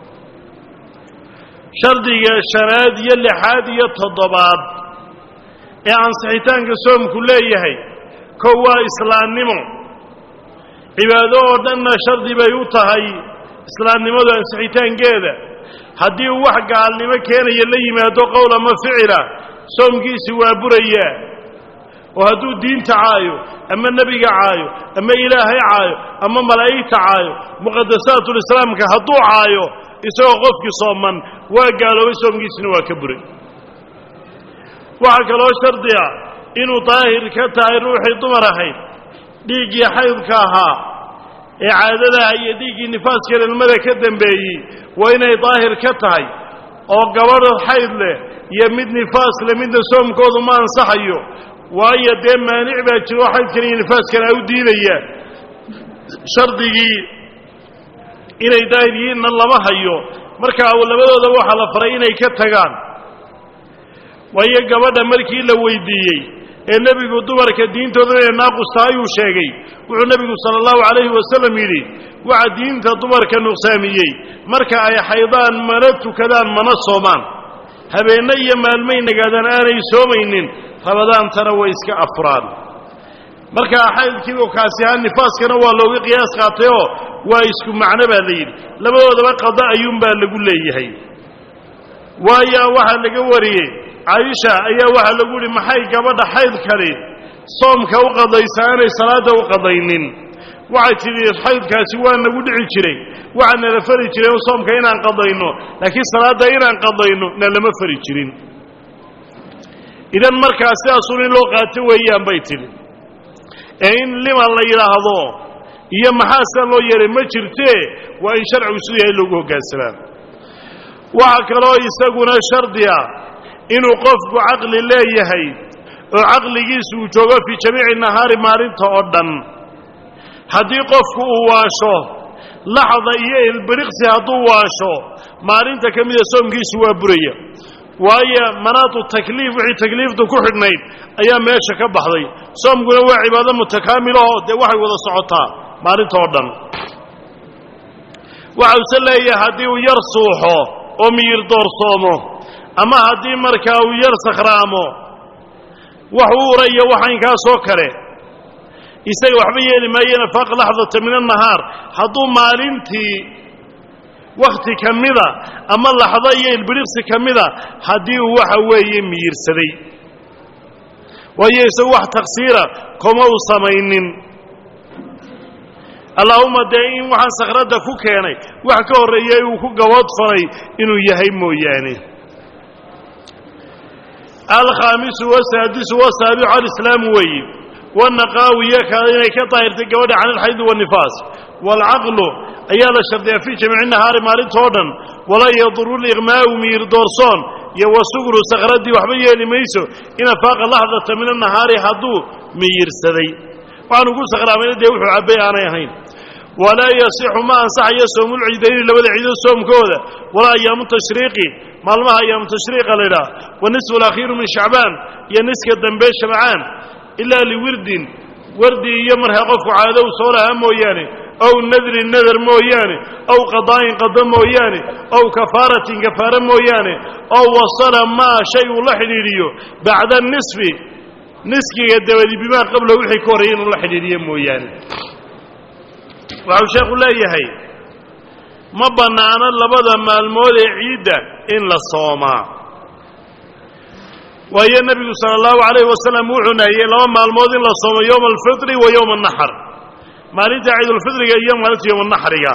shardiga shanaad iyo lixaad iyo toddobaad ee ansixitaanka soomku leeyahay kow waa islaannimo cibaado oo dhanna shardi bay u tahay islaamnimadu ansixitaankeeda haddii uu wax gaalnimo keenaya la yimaado qowl ama ficila soomkiisi waa burayaa oo hadduu diinta caayo ama nebiga caayo ama ilaahay caayo ama malaa'igta caayo muqadasaatulislaamka hadduu caayo isagoo qofkii sooman waa gaaloobay soomkiisina waa ka buray waxaa kaloo shardi ah inuu daahir ka tahay ruuxii dumar ahayd dhiiggii xaydka ahaa ee caadadaha iyo dhiiggii nifaaska dhalmada ka dambeeyey waa inay daahir ka tahay oo gabadh xayd leh iyo mid nifaas leh midna soomkoodu ma ansaxayo waayo dee maanic baa jiro oo xaydkan iyo nifaaskana u diidaya shardigii inay daahir yihiinna lama hayo markaa labadoodaba waxaa la faray inay ka tagaan waayo gabadha markii la weydiiyey ee nebigu dumarka diintooda inay naaqus tahay uu sheegay wuxuu nebigu sala allahu calayhi wasalam yidhi waxa diinta dumarka nuqsaamiyey marka ay xaydaan mana tukadaan mana soomaan habeenno iyo maalmay nagaadaan aanay soomaynin rabadaantana way iska afuraan markaa xaydkiibu kaasi ahaa nifaaskana waa looga qiyaas qaatayoo waa isku macno baa la yidhi labadoodaba qada ayuunbaa lagu leeyahay waayo waxaa laga wariyey caaisha ayaa waxaa lagu yidhi maxay gabadha xaydkani soomka u qadaysa aanay salaadda u qadaynin waxay tidhi xaydkaasi waa nagu dhici jiray waxaa nala fari jiray soomka inaan qadayno laakiin salaadda inaan qadayno na lama fari jirin idan markaa sidaasun in loo qaato weeyaan bay tidhi ee in lima la yidhaahdo iyo maxaa sida loo yeehay ma jirtee waa in sharcigu siduu yahay loogu hoggaansamaa waxaa kaloo isaguna shardi ah inuu qofku caqli leeyahay oo caqligiisu uu joogo fii jamiici nahaari maalinta oo dhan haddii qofku uu waasho laxda iyo ilbiriqsi hadduu waasho maalinta ka mida soomkiisu waa buraya waayo manaatu takliif wixii takliiftu ku xidhnayd ayaa meesha ka baxday soomkuna waa cibaado mutakaamilahoo dee waxay wada socotaa maalinta oo dhan waxause leeyahay haddii uu yar suuxo oo miyir doorsoomo ama haddii markaa uu yar sakhraamo wax u uraya waxaynkaasoo kale isaga waxba yeeli maayeen afaaq laxdata min annahaar hadduu maalintii wakhti ka mida ama laxdo iyo ilbiriqsi ka mida haddii uu waxa weeye miyirsaday waayo isagu wax taksiira kuma uu samaynin allaahumma dee in waxaan sakhradda ku keenay wax ka horreeyay uu ku gaboodfanay inuu yahay mooyaane alkhaamisu wasaadisu wasaabicu alislaamu weeye wanaqaawiya ka inay ka daahirtay gabadha can ilxaydi waannifaas waalcaqlu ayaa la shardiyaa fii jamiici nahaari maalintoo dhan walaa yaduru liqmaa'u miyir doorsoon iyo wasugru sakhraddii waxba yeeli mayso in afaaqa laxdata min annahaari hadduu miyirsaday waxaanu ku sakhraamay dee wuxuu cabbay aanay ahayn walaa yasixu ma ansaxayo soomulciidayni labada ciido soomkooda walaa ayaamu tashriiqi maalmaha ayaamu tashriiqa la ydhaha wanisfu alakhiiru min shacbaan iyo niska dambe shabcaan ilaa liwirdin wardi iyo markaa qofku caado u soo lahaa mooyaane aw nadrin nadar mooyaane aw qadaa'in qado mooyaane aw kafaaratin kafaare mooyaane aw wasala maa shay uu la xidhiidhiyo bacda nisfi niskiga dabadi bimaa qabla wixii ka horreeyay inuu la xidhiidhiyo mooyaane waxau sheekhu leeyahay ma bannaano labada maalmood ee ciidda in la soomaa waayo nebigu sala allahu calayhi wasalam wuxuu nahiyey laba maalmood in la soomo yowma alfitri wa yowma annaxr maalinta ciidulfitriga iyo maalinta yowma naxriga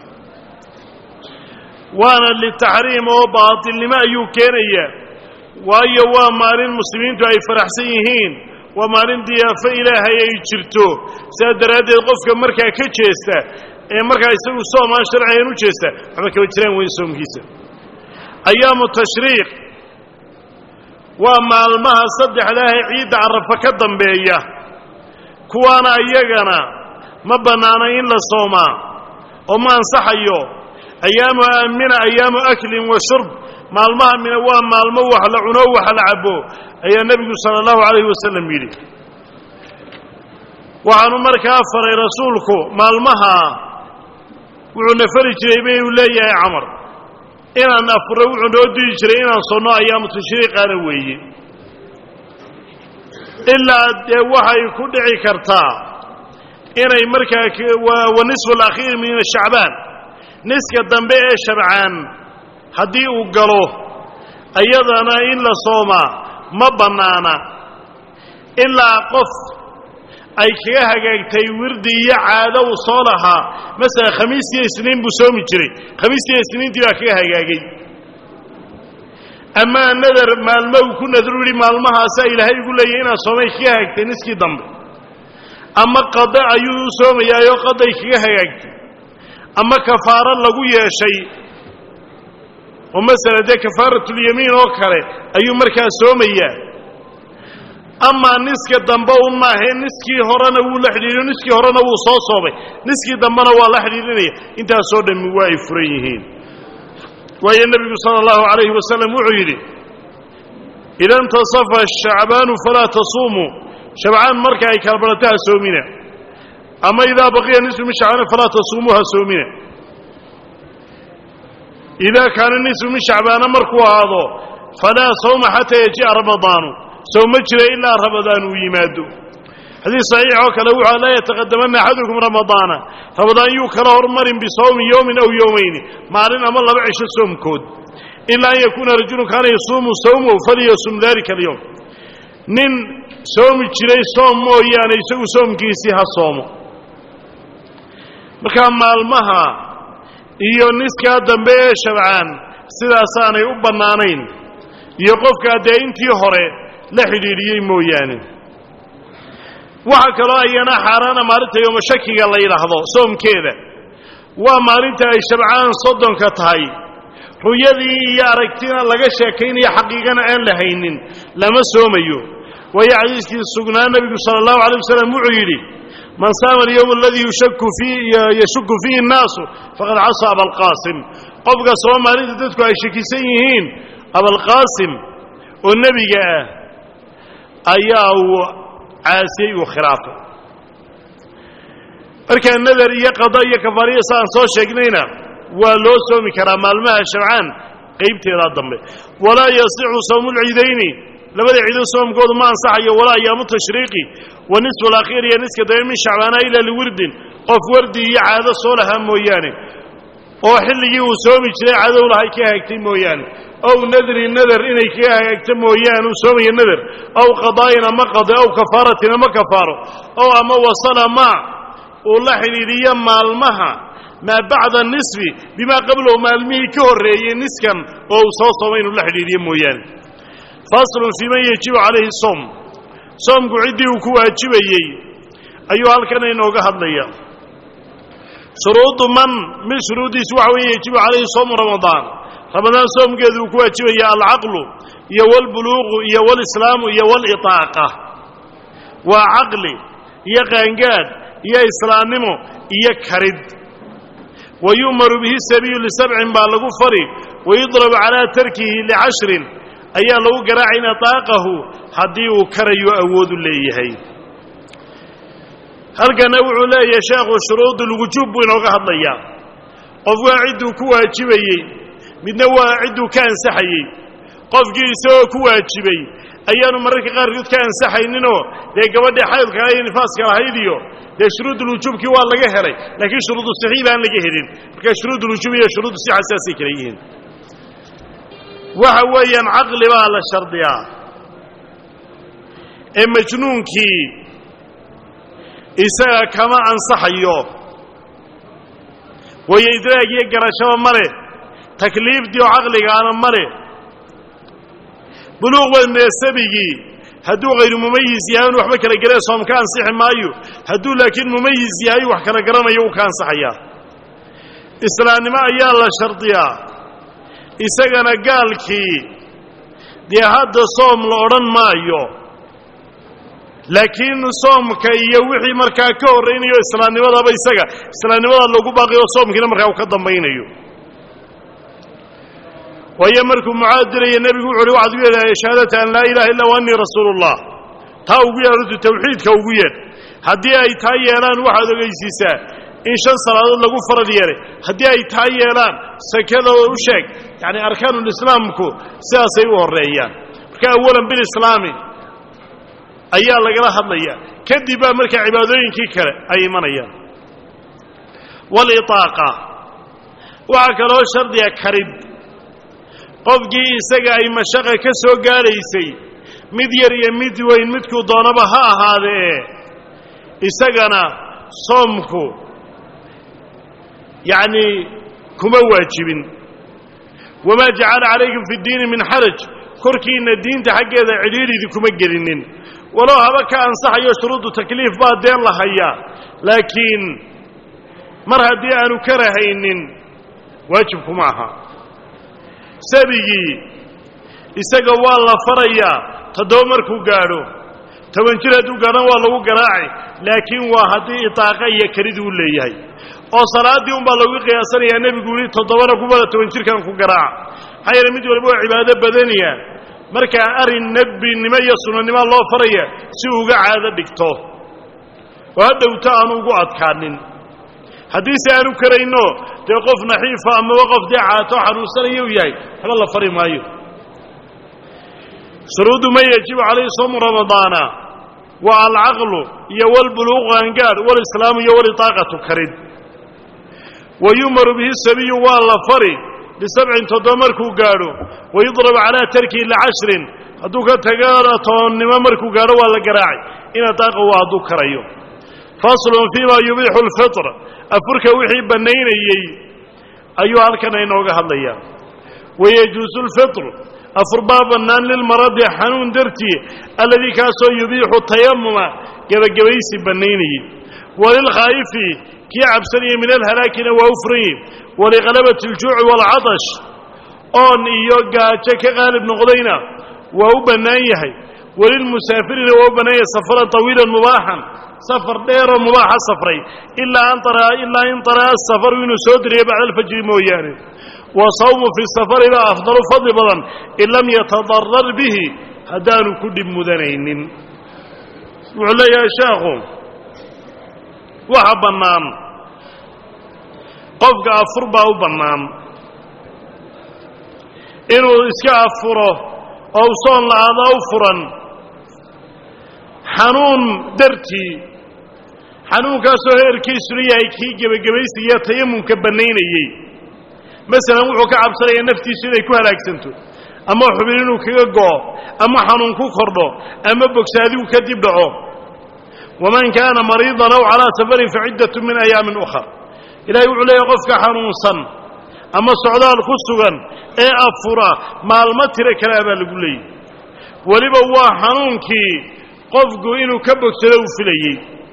waana litaxriim oo baatilnimo ayuu keenayaa waayo waa maalin muslimiintu ay faraxsan yihiin waa maalin diyaafo ilaahay ay jirto sidaa daraaddeed qofka markaa ka jeesta ee markaa isagu soomaan sharcigan u jeesta waxba kaba jiraan weyn soomkiisa ayaamu tashriiq waa maalmaha saddexdaah ee ciidda carafa ka dambeeya kuwaana iyagana ma bannaana in la soomaa oo ma ansaxayo ayaamu aamina ayaamu aklin wa shurb maalmaha mina waa maalmo wax la cuno wax la cabo ayaa nebigu sala allahu calayhi wasalam yidhi waxaanu markaa faray rasuulku maalmaha wuxuuna fari jiray bay uu leeyahay camar inaan afuro wuxuu noo diri jiray inaan sonno ayaamu tashriiqaana weeye ilaa dee waxay ku dhici kartaa inay markaa wa nisfu alakhiir min shacbaan niska dambe ee shabcaan haddii uu galo iyadana in la soomaa ma bannaana ilaa qof ay kaga hagaagtay wirdi iyo caado uu soo lahaa masalan khamiistiiyo isniin buu soomi jiray khamiistiiyo isniintii baa kaga hagaagay amaa nadar maalmo uu ku nadru yihi maalmahaasaa ilaahay ugu leeyahy inaad soomay kaga hagaagtay niskii dambe ama qada ayuu u soomayaayoo qaday kaga hagaagtay ama kafaaro lagu yeeshay oo masala dee kafaaratulyamiin oo kale ayuu markaa soomayaa amaa niska dambe un maahae niskii horena wuu la xidhiidhiyo niskii horena wuu soo soomay niskii dambena waa la xidhiidhinaya intaasoo dhammi waa ay furan yihiin waayo nebigu sala allahu calayhi wasalam wuxuu yidhi ida intasafa shacbaanu falaa tasuumuu shabcaan marka ay kala barato ha soomina ama idaa baqiya nisfu min shacbaan falaa tasuumuu ha soomina idaa kaana nisfu min shacbaana markuu ahaado falaa sawma xataa yaji'a ramadaanu sowma jira ilaa ramadaan uu yimaado xadiis saxiix oo kale wuxuu laa yataqadamanna axadukum ramadaana ramadaan yuu kala hormarin bisawmi yowmin aw yowmayni maalin ama laba cisho soomkood ilaa an yakuuna rajulun kaana yasuumu sawmahu falyasum dalika alyowm nin soomi jiray soom mooyaane isagu soomkiisii ha soomo markaa maalmaha iyo niskaa dambe ee shabcaan sidaasaanay u bannaanayn iyo qofkaa dee intii hore la xidhiidhiyey mooyaane waxaa kaloo ayana xaaraana maalinta yooma shakiga la yidhaahdo soomkeeda waa maalinta ay shabcaan soddonka tahay ruyadii iyo aragtina laga sheekaynayo xaqiiqana aan la haynin lama soomayo waayo xadiiskii sugnaa nebigu sala allahu alay wasalam wuxuu yidhi man saama alyowm aladii yushaku yashuku fiihi annaasu faqad casaa abalqaasim qofka soo maalinta dadku ay shakisan yihiin abalqaasim oo nebiga ah ayaa uu caasiyey uu khilaafay markaa nadar iyo qada iyo kafaariya sa aan soo sheegnayna waa loo soomi karaa maalmaha shabcaan qaybteedaa dambe walaa yasixu sawmu lciidayni labada ciido soomkoodu ma ansaxayo walaa ayaamu tashriiqi wa nisfu alakhiir iyo niska dambe min shacbaana ilaa liwirdin qof wardi iyo caado soo lahaa mooyaane oo xilligii uu soomi jiray cadow lahay ka hagaagtay mooyaane ow nadri nadar inay kaga hagaagto mooyaane uu soomaya nadar aw qadaa'in ama qade aw kafaaratin ama kafaaro ow ama wasala maa uu la xidhiidhiyo maalmaha maa bacda nisfi bimaa qablahu maalmihii ka horreeyey niskan oo uu soo soomay inuu la xidhiidhiyo mooyaane faslun fii man yajibu calayhi soom soomku ciddii uu ku waajibayey ayuu halkan inooga hadlaya shuruudu man mid shuruuddiisu waxa weeye yajibu calayhi soomu ramadaan ramadaan soomkeedu uu ku waajibaya alcaqlu iyo walbuluuqu iyo walislaamu iyo walitaaqa waa caqli iyo qaangaad iyo islaamnimo iyo karid wa yu'maru bihi sabiyu lisabcin baa lagu fari wayudrabu calaa tarkihi licashrin ayaa lagu garaacay in ataaqahu haddii uu karayo awoodu leeyahay halkana wuxuu leeyahay sheekhu shuruudulwujuub buu inooga hadlayaa qof waa cidduu ku waajibayey midna waa cidduu ka ansaxayey qofkii isagoo ku waajibay ayaanu mararka qaarkood ka ansaxayninoo dee gabadhii xaydka iyo nifaaska lahayd iyo dee shuruudulwujuubkii waa laga helay laakiin shuruudu saxiib aan laga helin marka shuruudulwujuub iyo shuruudu sixa saasay kala yihiin waxa weeyaan caqli baa la shardiyaa ee majnuunkii isaga kama ansaxayo waayo idraag iyo garashaba ma leh takliifdii oo caqligaana ma leh buluuq wadnee sabigii hadduu hayru mumayis yahay inu waxba kala garee soom ka ansixi maayo hadduu laakiin mumayis yahay wax kala garanayo uu ka ansaxayaa islaamnimo ayaa la shardiyaa isagana gaalkii dee hadda soom la odhan maayo laakiin soomka iyo wixii markaa ka horraynayo islaamnimadaba isaga islaamnimada lagu baaqiyo soomkiina markaa uu ka dambaynayo waayo markuu mucaad diraya nebigu wuxu uhi waxaad ugu yeedhahay shahaadata an laa ilaha illa wa annii rasuulu ullah taa ugu yeedh hortu tawxiidka ugu yeedh haddii ay taa yeelaan waxaad ogeysiisaa in shan salaadood lagu farad yeelay haddii ay taa yeelaan sakadooda u sheeg yacni arkaanulislaamku sidaasay u horreeyaan marka awalan bilislaami ayaa lagala hadlaya kadib baa markaa cibaadooyinkii kale ay imanayaan walitaaqa waxaa kaloo shardiga karid qofkii isaga ay mashaqa ka soo gaadhaysay mid yar iyo mid weyn midkuu doonaba ha ahaadee isagana soomku yacnii kuma waajibin wamaa jacala calaykum fi ddiini min xaraj korkiinna diinta xaggeeda cidhiidhidi kuma gelinin walow haba ka ansaxayo shuruudu takliif baa deen la hayaa laakiin mar haddii aanu ka rahaynin waajibkuma aha sabigii isaga waa la farayaa toddoba markuu gaadho toban jir hadduu gaadhana waa lagu garaaci laakiin waa haddii itaaqa iyo kelidii u leeyahay oo salaaddii unbaa lagu qiyaasanayaa nebigu yihi toddobana kubada toban jirkan ku garaaca maxaa yeele mid waliba waa cibaado badaniya markaa arrin nebinimo iyo sunanimo loo faraya si uga caado dhigto oo hadhowta aanu ugu adkaanin haddiise aanu karayno dee qof naxiifa amaba qof dee caato xanuunsanaya u yahay waxba la fari maayo shuruudu man yajibu calayhi soomu ramadaana waa alcaqlu iyo walbuluuqu angaadh walislaamu iyo walitaaqatu karid wa yu'maru bihi sabiyu waa la fari bisabcin toddoba markuu gaadho wayudrabu calaa tarkihi licashrin hadduu ka tago toonnimo markuu gaadho waa la garaacay ina daaqa waa hadduu karayo faslun fiima yubiixu alfitr afurka wixii bannaynayey ayuu halkan inooga hadlayaa wayajuusu lfitru afur baa bannaan lilmaradi xanuun dartii alladii kaasoo yubiixu tayamuma gebagabaysi bannaynayey walilkhaa'ifi kii cabsanaya min alhalaakina waa u furan yihi walikhalabati aljuuci waalcatash oon iyo gaajo ka qaalib noqdayna waa u bannaan yahay walilmusaafirina waa u bannaan yahay safaran tawiilan mubaaxan safar dheeroo mubaaxa safray ilaa ilaa in طara'a asafaru inuu soo diriyo bacda alfajri mooyaane wa sawmu fi safari baa afdalu fadli badan in lam yatadarar bihi haddaanu ku dhib mudanaynin wuxuu leeyahay sheekhu waxa bannaan qofka afur baa u bannaan inuu iska afuro oo u soon la-aada u furan xanuun dartii xanuunkaasoo heerkiisuna yahay kii gebagabaysiiyo tayamumka bannaynayey masalan wuxuu ka cabsanayaa naftiisu inay ku halaagsanto ama xubin inuu kaga go'o ama xanuun ku kordho ama bogsaadigu kadib dhaco waman kaana mariidan aw calaa safarin faciddatu min ayaamin ukhar ilahay wuxuu leeyahy qofka xanuunsan ama socdaal ku sugan ee afura maalmo tiro kalea baa lagu leeyay weliba waa xanuunkii qofku inuu ka bogsado uu filayey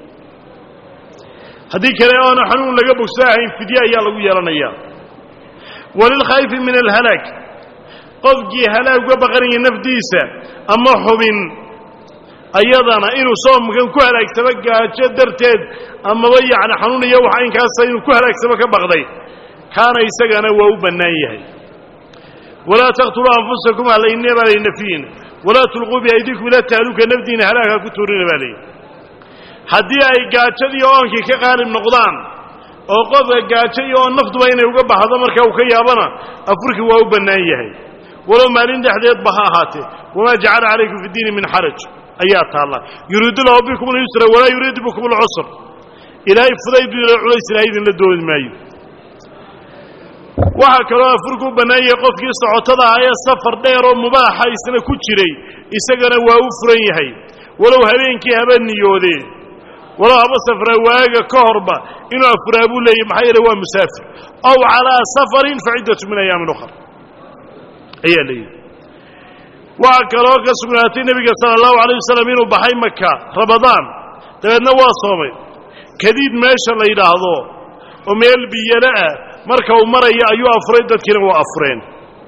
haddii kale oona xanuun laga bogsado ahayn fidye ayaa lagu yeelanayaa walilkhaa'ifi min alhalaag qofkii halaag uga baqanaya nafdiisa ama xubin ayadana inuu soomkan ku halaagsamo gaajo darteed amaba yacni xanuun iyo waxa inkaasa inuu ku halaagsamo ka baqday kaana isagana waa u bannaan yahay walaa taqtuluu anfusakum alaynina baa lay nafiyin walaa tulquu biaydikum ila tahluka nafdiina halaaga ku tuurina baa layidhi haddii ay gaajadii oonkii ka qaalib noqdaan oo qofka gaajo iyo oon naftuba inay uga baxdo marka uu ka yaabana afurkii waa u bannaan yahay walow maalin dhexdeedba ha ahaatee wamaa jacala calaykum fi diini min xaraj ayaa taalla yuriidu lahu bikum lyusra walaa yuriidu bikum alcusr ilaahay fudayd ilo culays ilahay idinla doodi maayo waxaa kaloo afurku u bannaan yahay qofkii socotada ah ee safar dheer oo mubaaxa isna ku jiray isagana waa u furan yahay walow habeenkii haba niyoodee walow haba safraa waaga ka horba inuu afuraa buu leeyahy maxaa yeele waa musaafir aw calaa safarin fa ciddatu min ayaamin ukhar ayaa leeyihi waxaa kaloo ka sugnaatay nebiga sala allahu alayh wasalam inuu baxay maka rabadaan dabeedna waa soomay kadiid meesha la yidhaahdo oo meel biyale ah marka uu maraya ayuu afuray dadkiina waa afureen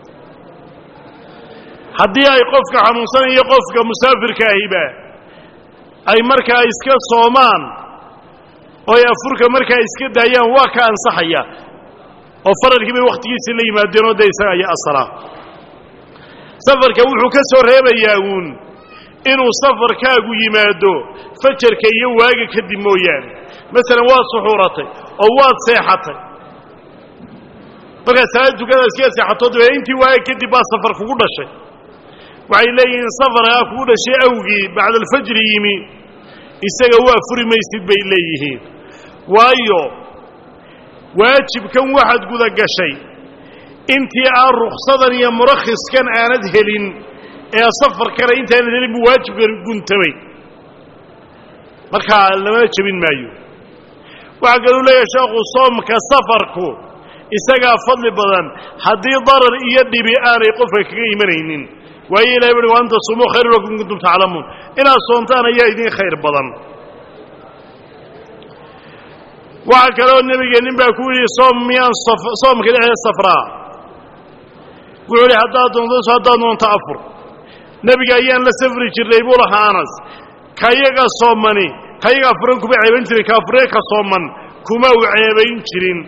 haddii ay qofka xanuunsanaya qofka musaafirka ahiba ay markaa iska soomaan oo ay afurka markaa iska daayaan waa ka ansaxaya oo faralkii bay wakhtigiisii la yimaadeen oo dee isaga ayaa asalaa safarka wuxuu ka soo reebayaa uun inuu safarkaagu yimaado fajarka iyo waaga kadib mooyaane masalan waad suxuuratay oo waad seexatay markaad salaad tukada iskaga seexato dabee intii waaga kadib baa safar kugu dhashay waxay leeyihiin safarkaa kugu dhashay awgii bacda alfajri yimi isaga waa furi maysid bay leeyihiin waayo waajibkan waxaad guda gashay intii aan ruksadan iyo murakhiskan aanad helin ee safarkana intaanad helin buu waajibkan guntamay markaa lama jebin maayo waxaa kaluu leeyahay sheekhu soomka safarku isagaa fadli badan haddii darar iyo dhibi aanay qofka kaga imanaynin waayo ilahay bui wa anta sumuu khayru lakum in kuntum taclamuun inaad soontaan ayaa idiin khayr badan waxaa kaloo nebiga nin baa ku yidhi soom miyaan soomka dhexdeed safraa wuxuu idhi haddaad doonto haddaad doonto afur nebiga ayaan la safri jirnay buu lahaa anas kayaga soomani kayaga afuran kuma ceebayn jirin ka afuree ka sooman kuma u ceebayn jirin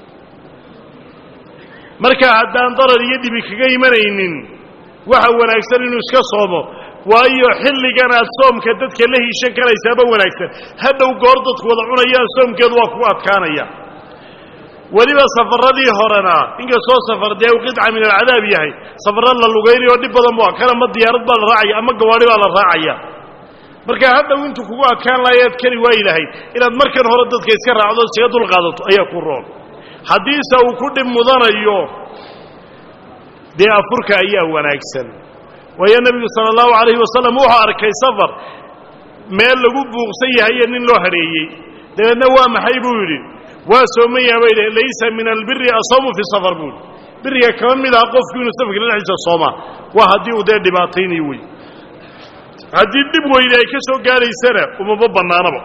marka haddaan darar iyo dhibi kaga imanaynin waxa wanaagsan inuu iska soomo waayo xilligan aad soomka dadka la hiishan karaysaaba wanaagsan hadhow goor dadku wada cunayaan soomkeedu waa kugu adkaanaya weliba safaradii horena inkastoo safar dee u qidca min alcadaab yahay safarra la lugaynayo dhib badan bu kan ama diyaarad baa la raacaya ama gawaadhi baa la raacaya marka hadhow intuu kugu adkaan lahayaad kari waayi lahayd inaad markan hore dadka iska raacdo iskaga dulqaadato ayaa ku roon haddiise uu ku dhib mudanayo dee afurka ayaa wanaagsan waayo nebigu sala allahu calayhi wasalam wuxuu arkay safar meel lagu buuqsan yahaye nin loo hadheeyey dabeedna waa maxay buu yidhi waa soomayaa bay dheh laysa min albiri asawmu fi safar buu yidhi biriga kama mid aha qofku inuu safarka dhexdiisa soomaa waa haddii uu dee dhibaataynayo wey haddii dhib weyne ay ka soo gaadhaysana umama bannaanaba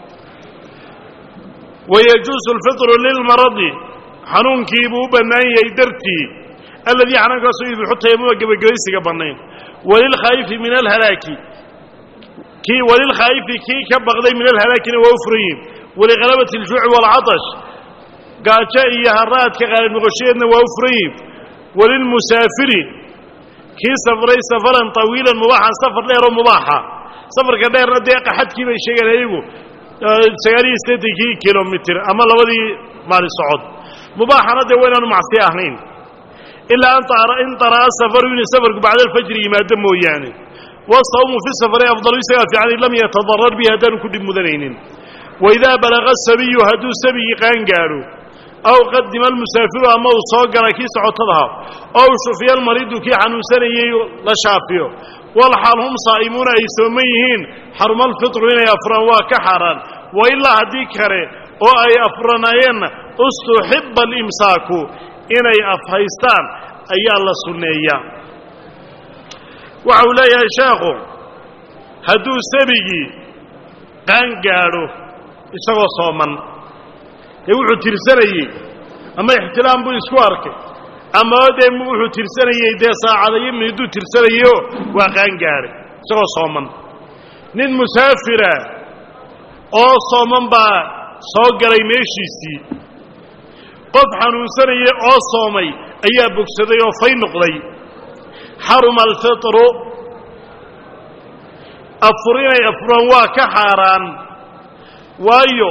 wayajuusu alfitru lilmaradi xanuunkii buu u bannaan yahay dartii alladii xanuunkaasoo yubixu tayamuma gebagabaysiga bannayn walilkhaa'ifi min alhalaaki kii walilkhaa'ifi kii ka baqday min alhalaakina waa u furan yihin walikhalabati aljuuci waalcatash gaajo iyo haraadka qaalib noqoshadeedna waa u furan yihin walilmusaafiri kii safray safaran tawiilan mubaaxan safar dheer oo mubaaxa safarka dheerna dee qaxadkii bay sheegeen ayagu sagaal iyo siddeetankii kilomitir ama labadii maalin socod mubaaxana dee waa inaanu macsi ahayn ilaa in طara'a safaru inuu safarku bacda alfajri yimaado mooyaane wasawmu fi safari afdalu isagaa fiican in lam yatadarar bihi haddaanu ku dhib mudanaynin waidaa balaga sabiyu hadduu sabigii qaan gaadho aw qadima almusaafiru ama uu soo gala kii socotadaha ow shufiya almariidu kii xanuunsanayey la shaafiyo walxaal hum saa'imuuna ay sooman yihiin xaruma alfitru inay afuraan waa ka xaaraan wa ilaa haddii kale oo ay afuranaayeenna ustuxiba alimsaaku inay afhaystaan ayaa la sunneeyaa waxa uu leeyahay sheekhu hadduu sabigii qaan gaadho isagoo sooman dee wuxuu tirsanayey ama ixtilaam buu isku arkay ama dee wuxuu tirsanayey dee saacadayo miniduu tirsanayeyo waa qaan gaadhay isagoo sooman nin musaafira oo sooman baa soo galay meeshiisii qof xanuunsanaya oo soomay ayaa bogsaday oo fay noqday xaruma alfitru afur inay afuraan waa ka xaaraan waayo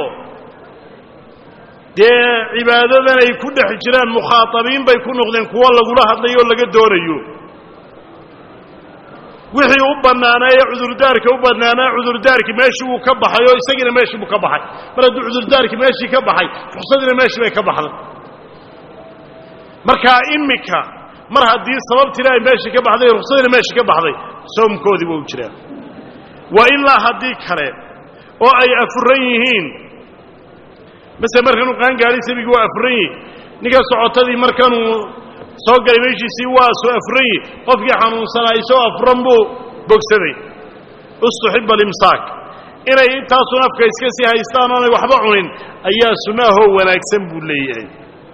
dee cibaadadan ay ku dhex jiraan mukhaatabiin bay ku noqdeen kuwo lagula hadlayo oo laga doonayo wixii u bannaanaa ee cudurdaarka u bannaanaa cudurdaarkii meeshii wuu ka baxay oo isagiina meeshii buu ka baxay mar hadduu cudurdaarkii meeshii ka baxay ruksadiina meeshii bay ka baxday markaa imika mar haddii sababtiina ay meeshii ka baxday ruksadiina meeshii ka baxday soomkoodii waa u jiraa waa ilaa haddii kale oo ay afuran yihiin masele markanuu qaangaadhay sabigii waa afuran yihi ninka socotadii markanuu soo galay meeshiisii waa soo afuran yihi qofkii xanuunsanaa isagoo afuran buu bogsaday ustuxiba alimsaak inay intaasun afka iska sii haystaan oonay waxba cunin ayaa sunnaahoo wanaagsan buu leeyahay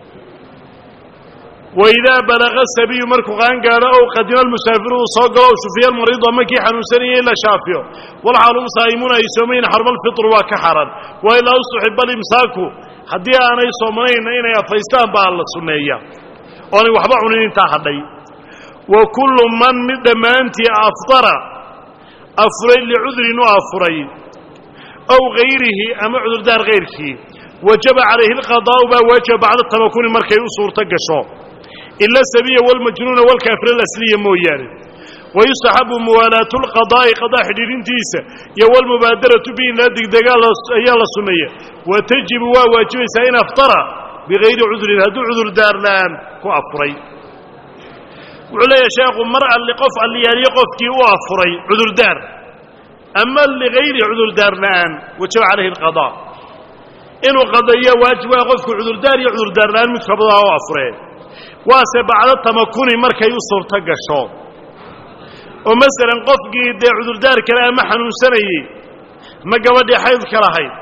waidaa balaqa sabiyu markuu qaangaadho ow qadima almusaafiru uu soo galo o shufiya almariidu ama kii xanuunsanayay in la shaafiyo walxaalum saa'imuuna ay soomayin xarma alfitru waa ka xaran wa ilaa ustuxiba alimsaaku haddii aanay soomanayna inay afaystaan baa la sunneeya oonay waxba cunin intaa hadhay wa kullu man mid dhammaantii aftara afuray licudrin u afuray ow hayrihi ama cudurdaar kayrkii wajaba calayhi alqadaa'u baa waajiba bacda tamakuni markay u suurto gasho ila sabiya walmajnuuna walkaafira alasliya mooyaane wayustaxabu muwaalaatu lqadaa'i qadaa xidhiidhintiisa iyo walmubaadaratu bihi laa degdegaa ayaa la sunneeya wa tajibu waa waajibaysaa in aftara bigayri cudrin hadduu cudurdaar la'aan ku afuray wuxuu leeyahay sheekhu mar alli qof alliyaaliyo qofkii u afuray cudurdaar ama ligayri cudurdaar la'aan wajaba calayhi alqadaa inuu qadayo waajib waa qofku cudurdaar iyo cudurdaar la'aan mid kabadaa u afuree waase bacdo tamakuni markay u suurto gasho oo masalan qofkii dee cudurdaar kale ama xanuunsanayey ma gabadhii xaydka lahayd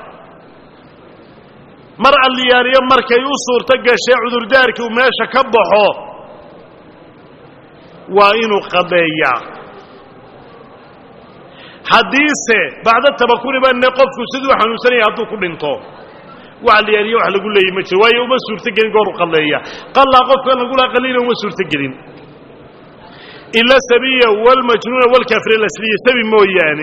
mar alliyaaliyo markay u suurto gashay cudurdaarkii uu meesha ka baxo waa inuu qadeeyaa haddiise bacdo tamakuni bane qofku siduu xanuunsanaya hadduu ku dhinto wax liyaaliyo wax lagu leeyay ma jiro waayo uma suurtogelin gooru qalleeya qallaa qofkan lagula qallina uma suurtogelin ila sabiya walmajnuuna walkaafir alasliya sabi mooyaane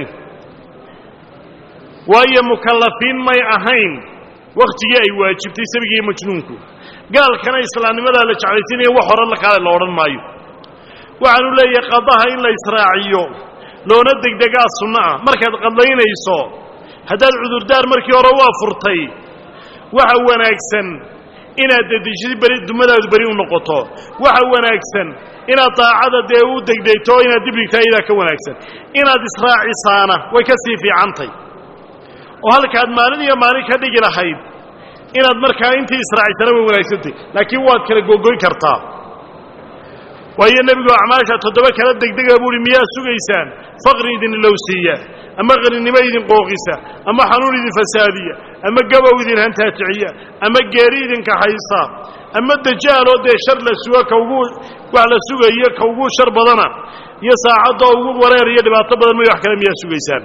waayo mukallafiin may ahayn wakhtigii ay waajibtay sabigii majnuunku gaalkana islaamnimadaa la jeclaysiinaya wax hore la kaale la odhan maayo waxaanu leeyahay qadaha in la israaciyo loona degdegaa sunno ah markaad qadaynayso haddaad cudurdaar markii hore u afurtay waxa wanaagsan inaad dedejidi beri dumadaadu beri u noqoto waxa wanaagsan inaad daacada dee u degdegto oo inaad dibdhigta ayadaa ka wanaagsan inaad israacisaana way ka sii fiicantay oo halkaad maalin iyo maalin ka dhigi lahayd inaad markaa intii israacisana way wanaagsantay laakiin waad kala gogoyn kartaa waayo nebigu acmaasha toddoba kala degdega buuhi miyaa sugaysaan faqri idin ilowsiiya ama qaninimo idin qooqisa ama xanuun idin fasaadiya ama gabow idin hantaajiciya ama geeri idinka haysta ama dajaaloo dee shar la sugo ka ugu wax la sugayo ka ugu shar badana iyo saacadda ugu wareer iyo dhibaato badan may wax kale miyaa sugaysaan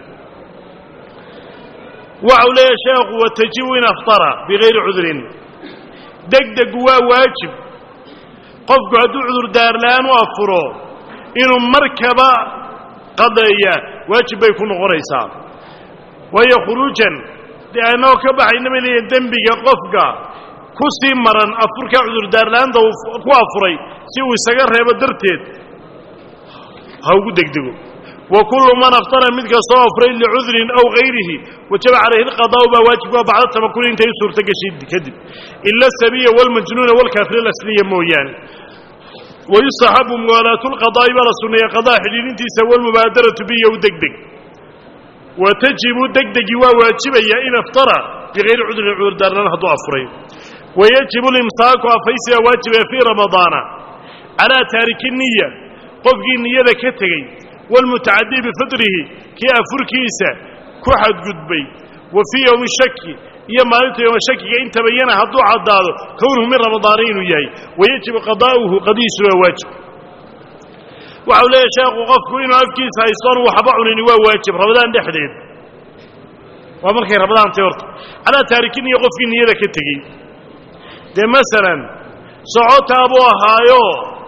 waxau leeyahay sheekhu watajibu in aftara bigayri cudrin degdegu waa waajib qofku hadduu cudurdaar la'aan u afuro inuu markaba qadeeya waajib bay ku noqonaysaa waayo khuruujan dee annagoo ka baxayna bay leeyihin dembiga qofka ku sii maran afurkaa cudurdaar la'aanta uu ku afuray si uu isaga reebo darteed ha ugu degdego wa kullu man aftara mid kastoo afray licudrin aw hayrihi wajaba calayhi alqadaa'u baa waajibka bacda tamakuni intay u suurto gashay kadib ila asabiya walmajnuuna walkaafir alasliya mooyaane wayustaxabu muwaalaatu lqadaa'i baa la sunneeya qadaa xidhiidhintiisa walmubaadaratu biya u degdeg wa tajibu degdegii waa waajibaya in aftara bigayri cudrin cudurdaarlaan hadduu afuray wayajibu limsaaku afaysigaa waajibaya fii ramadaana calaa taariki niya qofkii niyada ka tegey walmutacadii bifidrihi kii afurkiisa ku xadgudbay wa fii yowmi shaki iyo maalinta yowma shakiga in tabayana hadduu caddaado kownuhu min ramadaana inuu yahay wayajibu qadaa'uhu qadihiisu waa waajib waxau leeyahay sheekhu qofku inuu afkiisa haystoon waxba cunini waa waajib ramadaan dhexdeed waa markay ramadaantay horta calaa taarikin iyo qofkii niyada ka tegey dee masalan socotaa buu ahaayo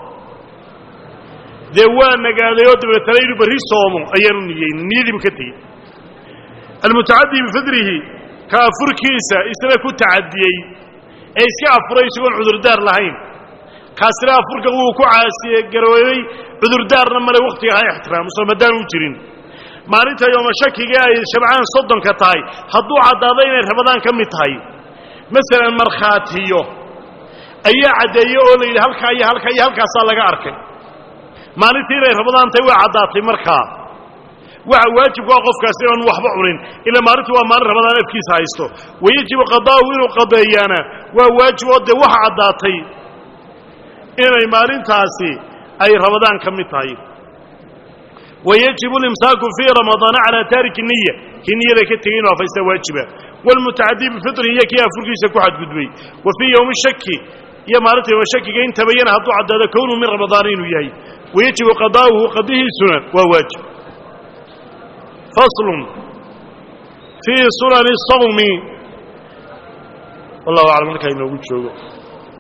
dee waa nagaadayoo dabeetana inuu berri soomo ayaanu niyeynin niyadiibu ka tegey almutacadii bifidrihi ka afurkiisa isna ku tacadiyey ee iska afuray isagoon cudurdaar lahayn kaasina afurka wuu ku caasiye garoobay cudurdaarna male wakhtiga ha ixtiraamuso maadaan u jirin maalinta yooma shakiga ay shabcaan soddonka tahay hadduu caddaado inay rabadaan ka mid tahay masalan markhaatiyo ayaa caddeeye oo la yidhi halkaa iyo halkaa iyo halkaasaa laga arkay maalintii inay rabadaan tahay waa caddaatay markaa waxa waajibku ah qofkaasi inaanu waxba cunin ilaa maalintu waa maalin rabadaan afkiisa haysto wayajibu qadaa'uhu inuu qadeeyaana waa waajib oo dee waxa caddaatay inay maalintaasi ay rabadaan ka mid tahay wayajibu limsaaku fii ramadaana calaa taariki niya kii niyada ka tegey inuu afaysta waajiba waalmutacadii bifitrin iyo kii afurkiisa ku xadgudbay wa fii yowmi shaki iyo maalinta yowma shakiga in tabayana hadduu caddaado kownuu min ramadaana inuu yahay wayajibu qadaa'uhu qadihiisuna waa waajib faslun fii sunani sawmi wallahu aclam markaa inoogu joogo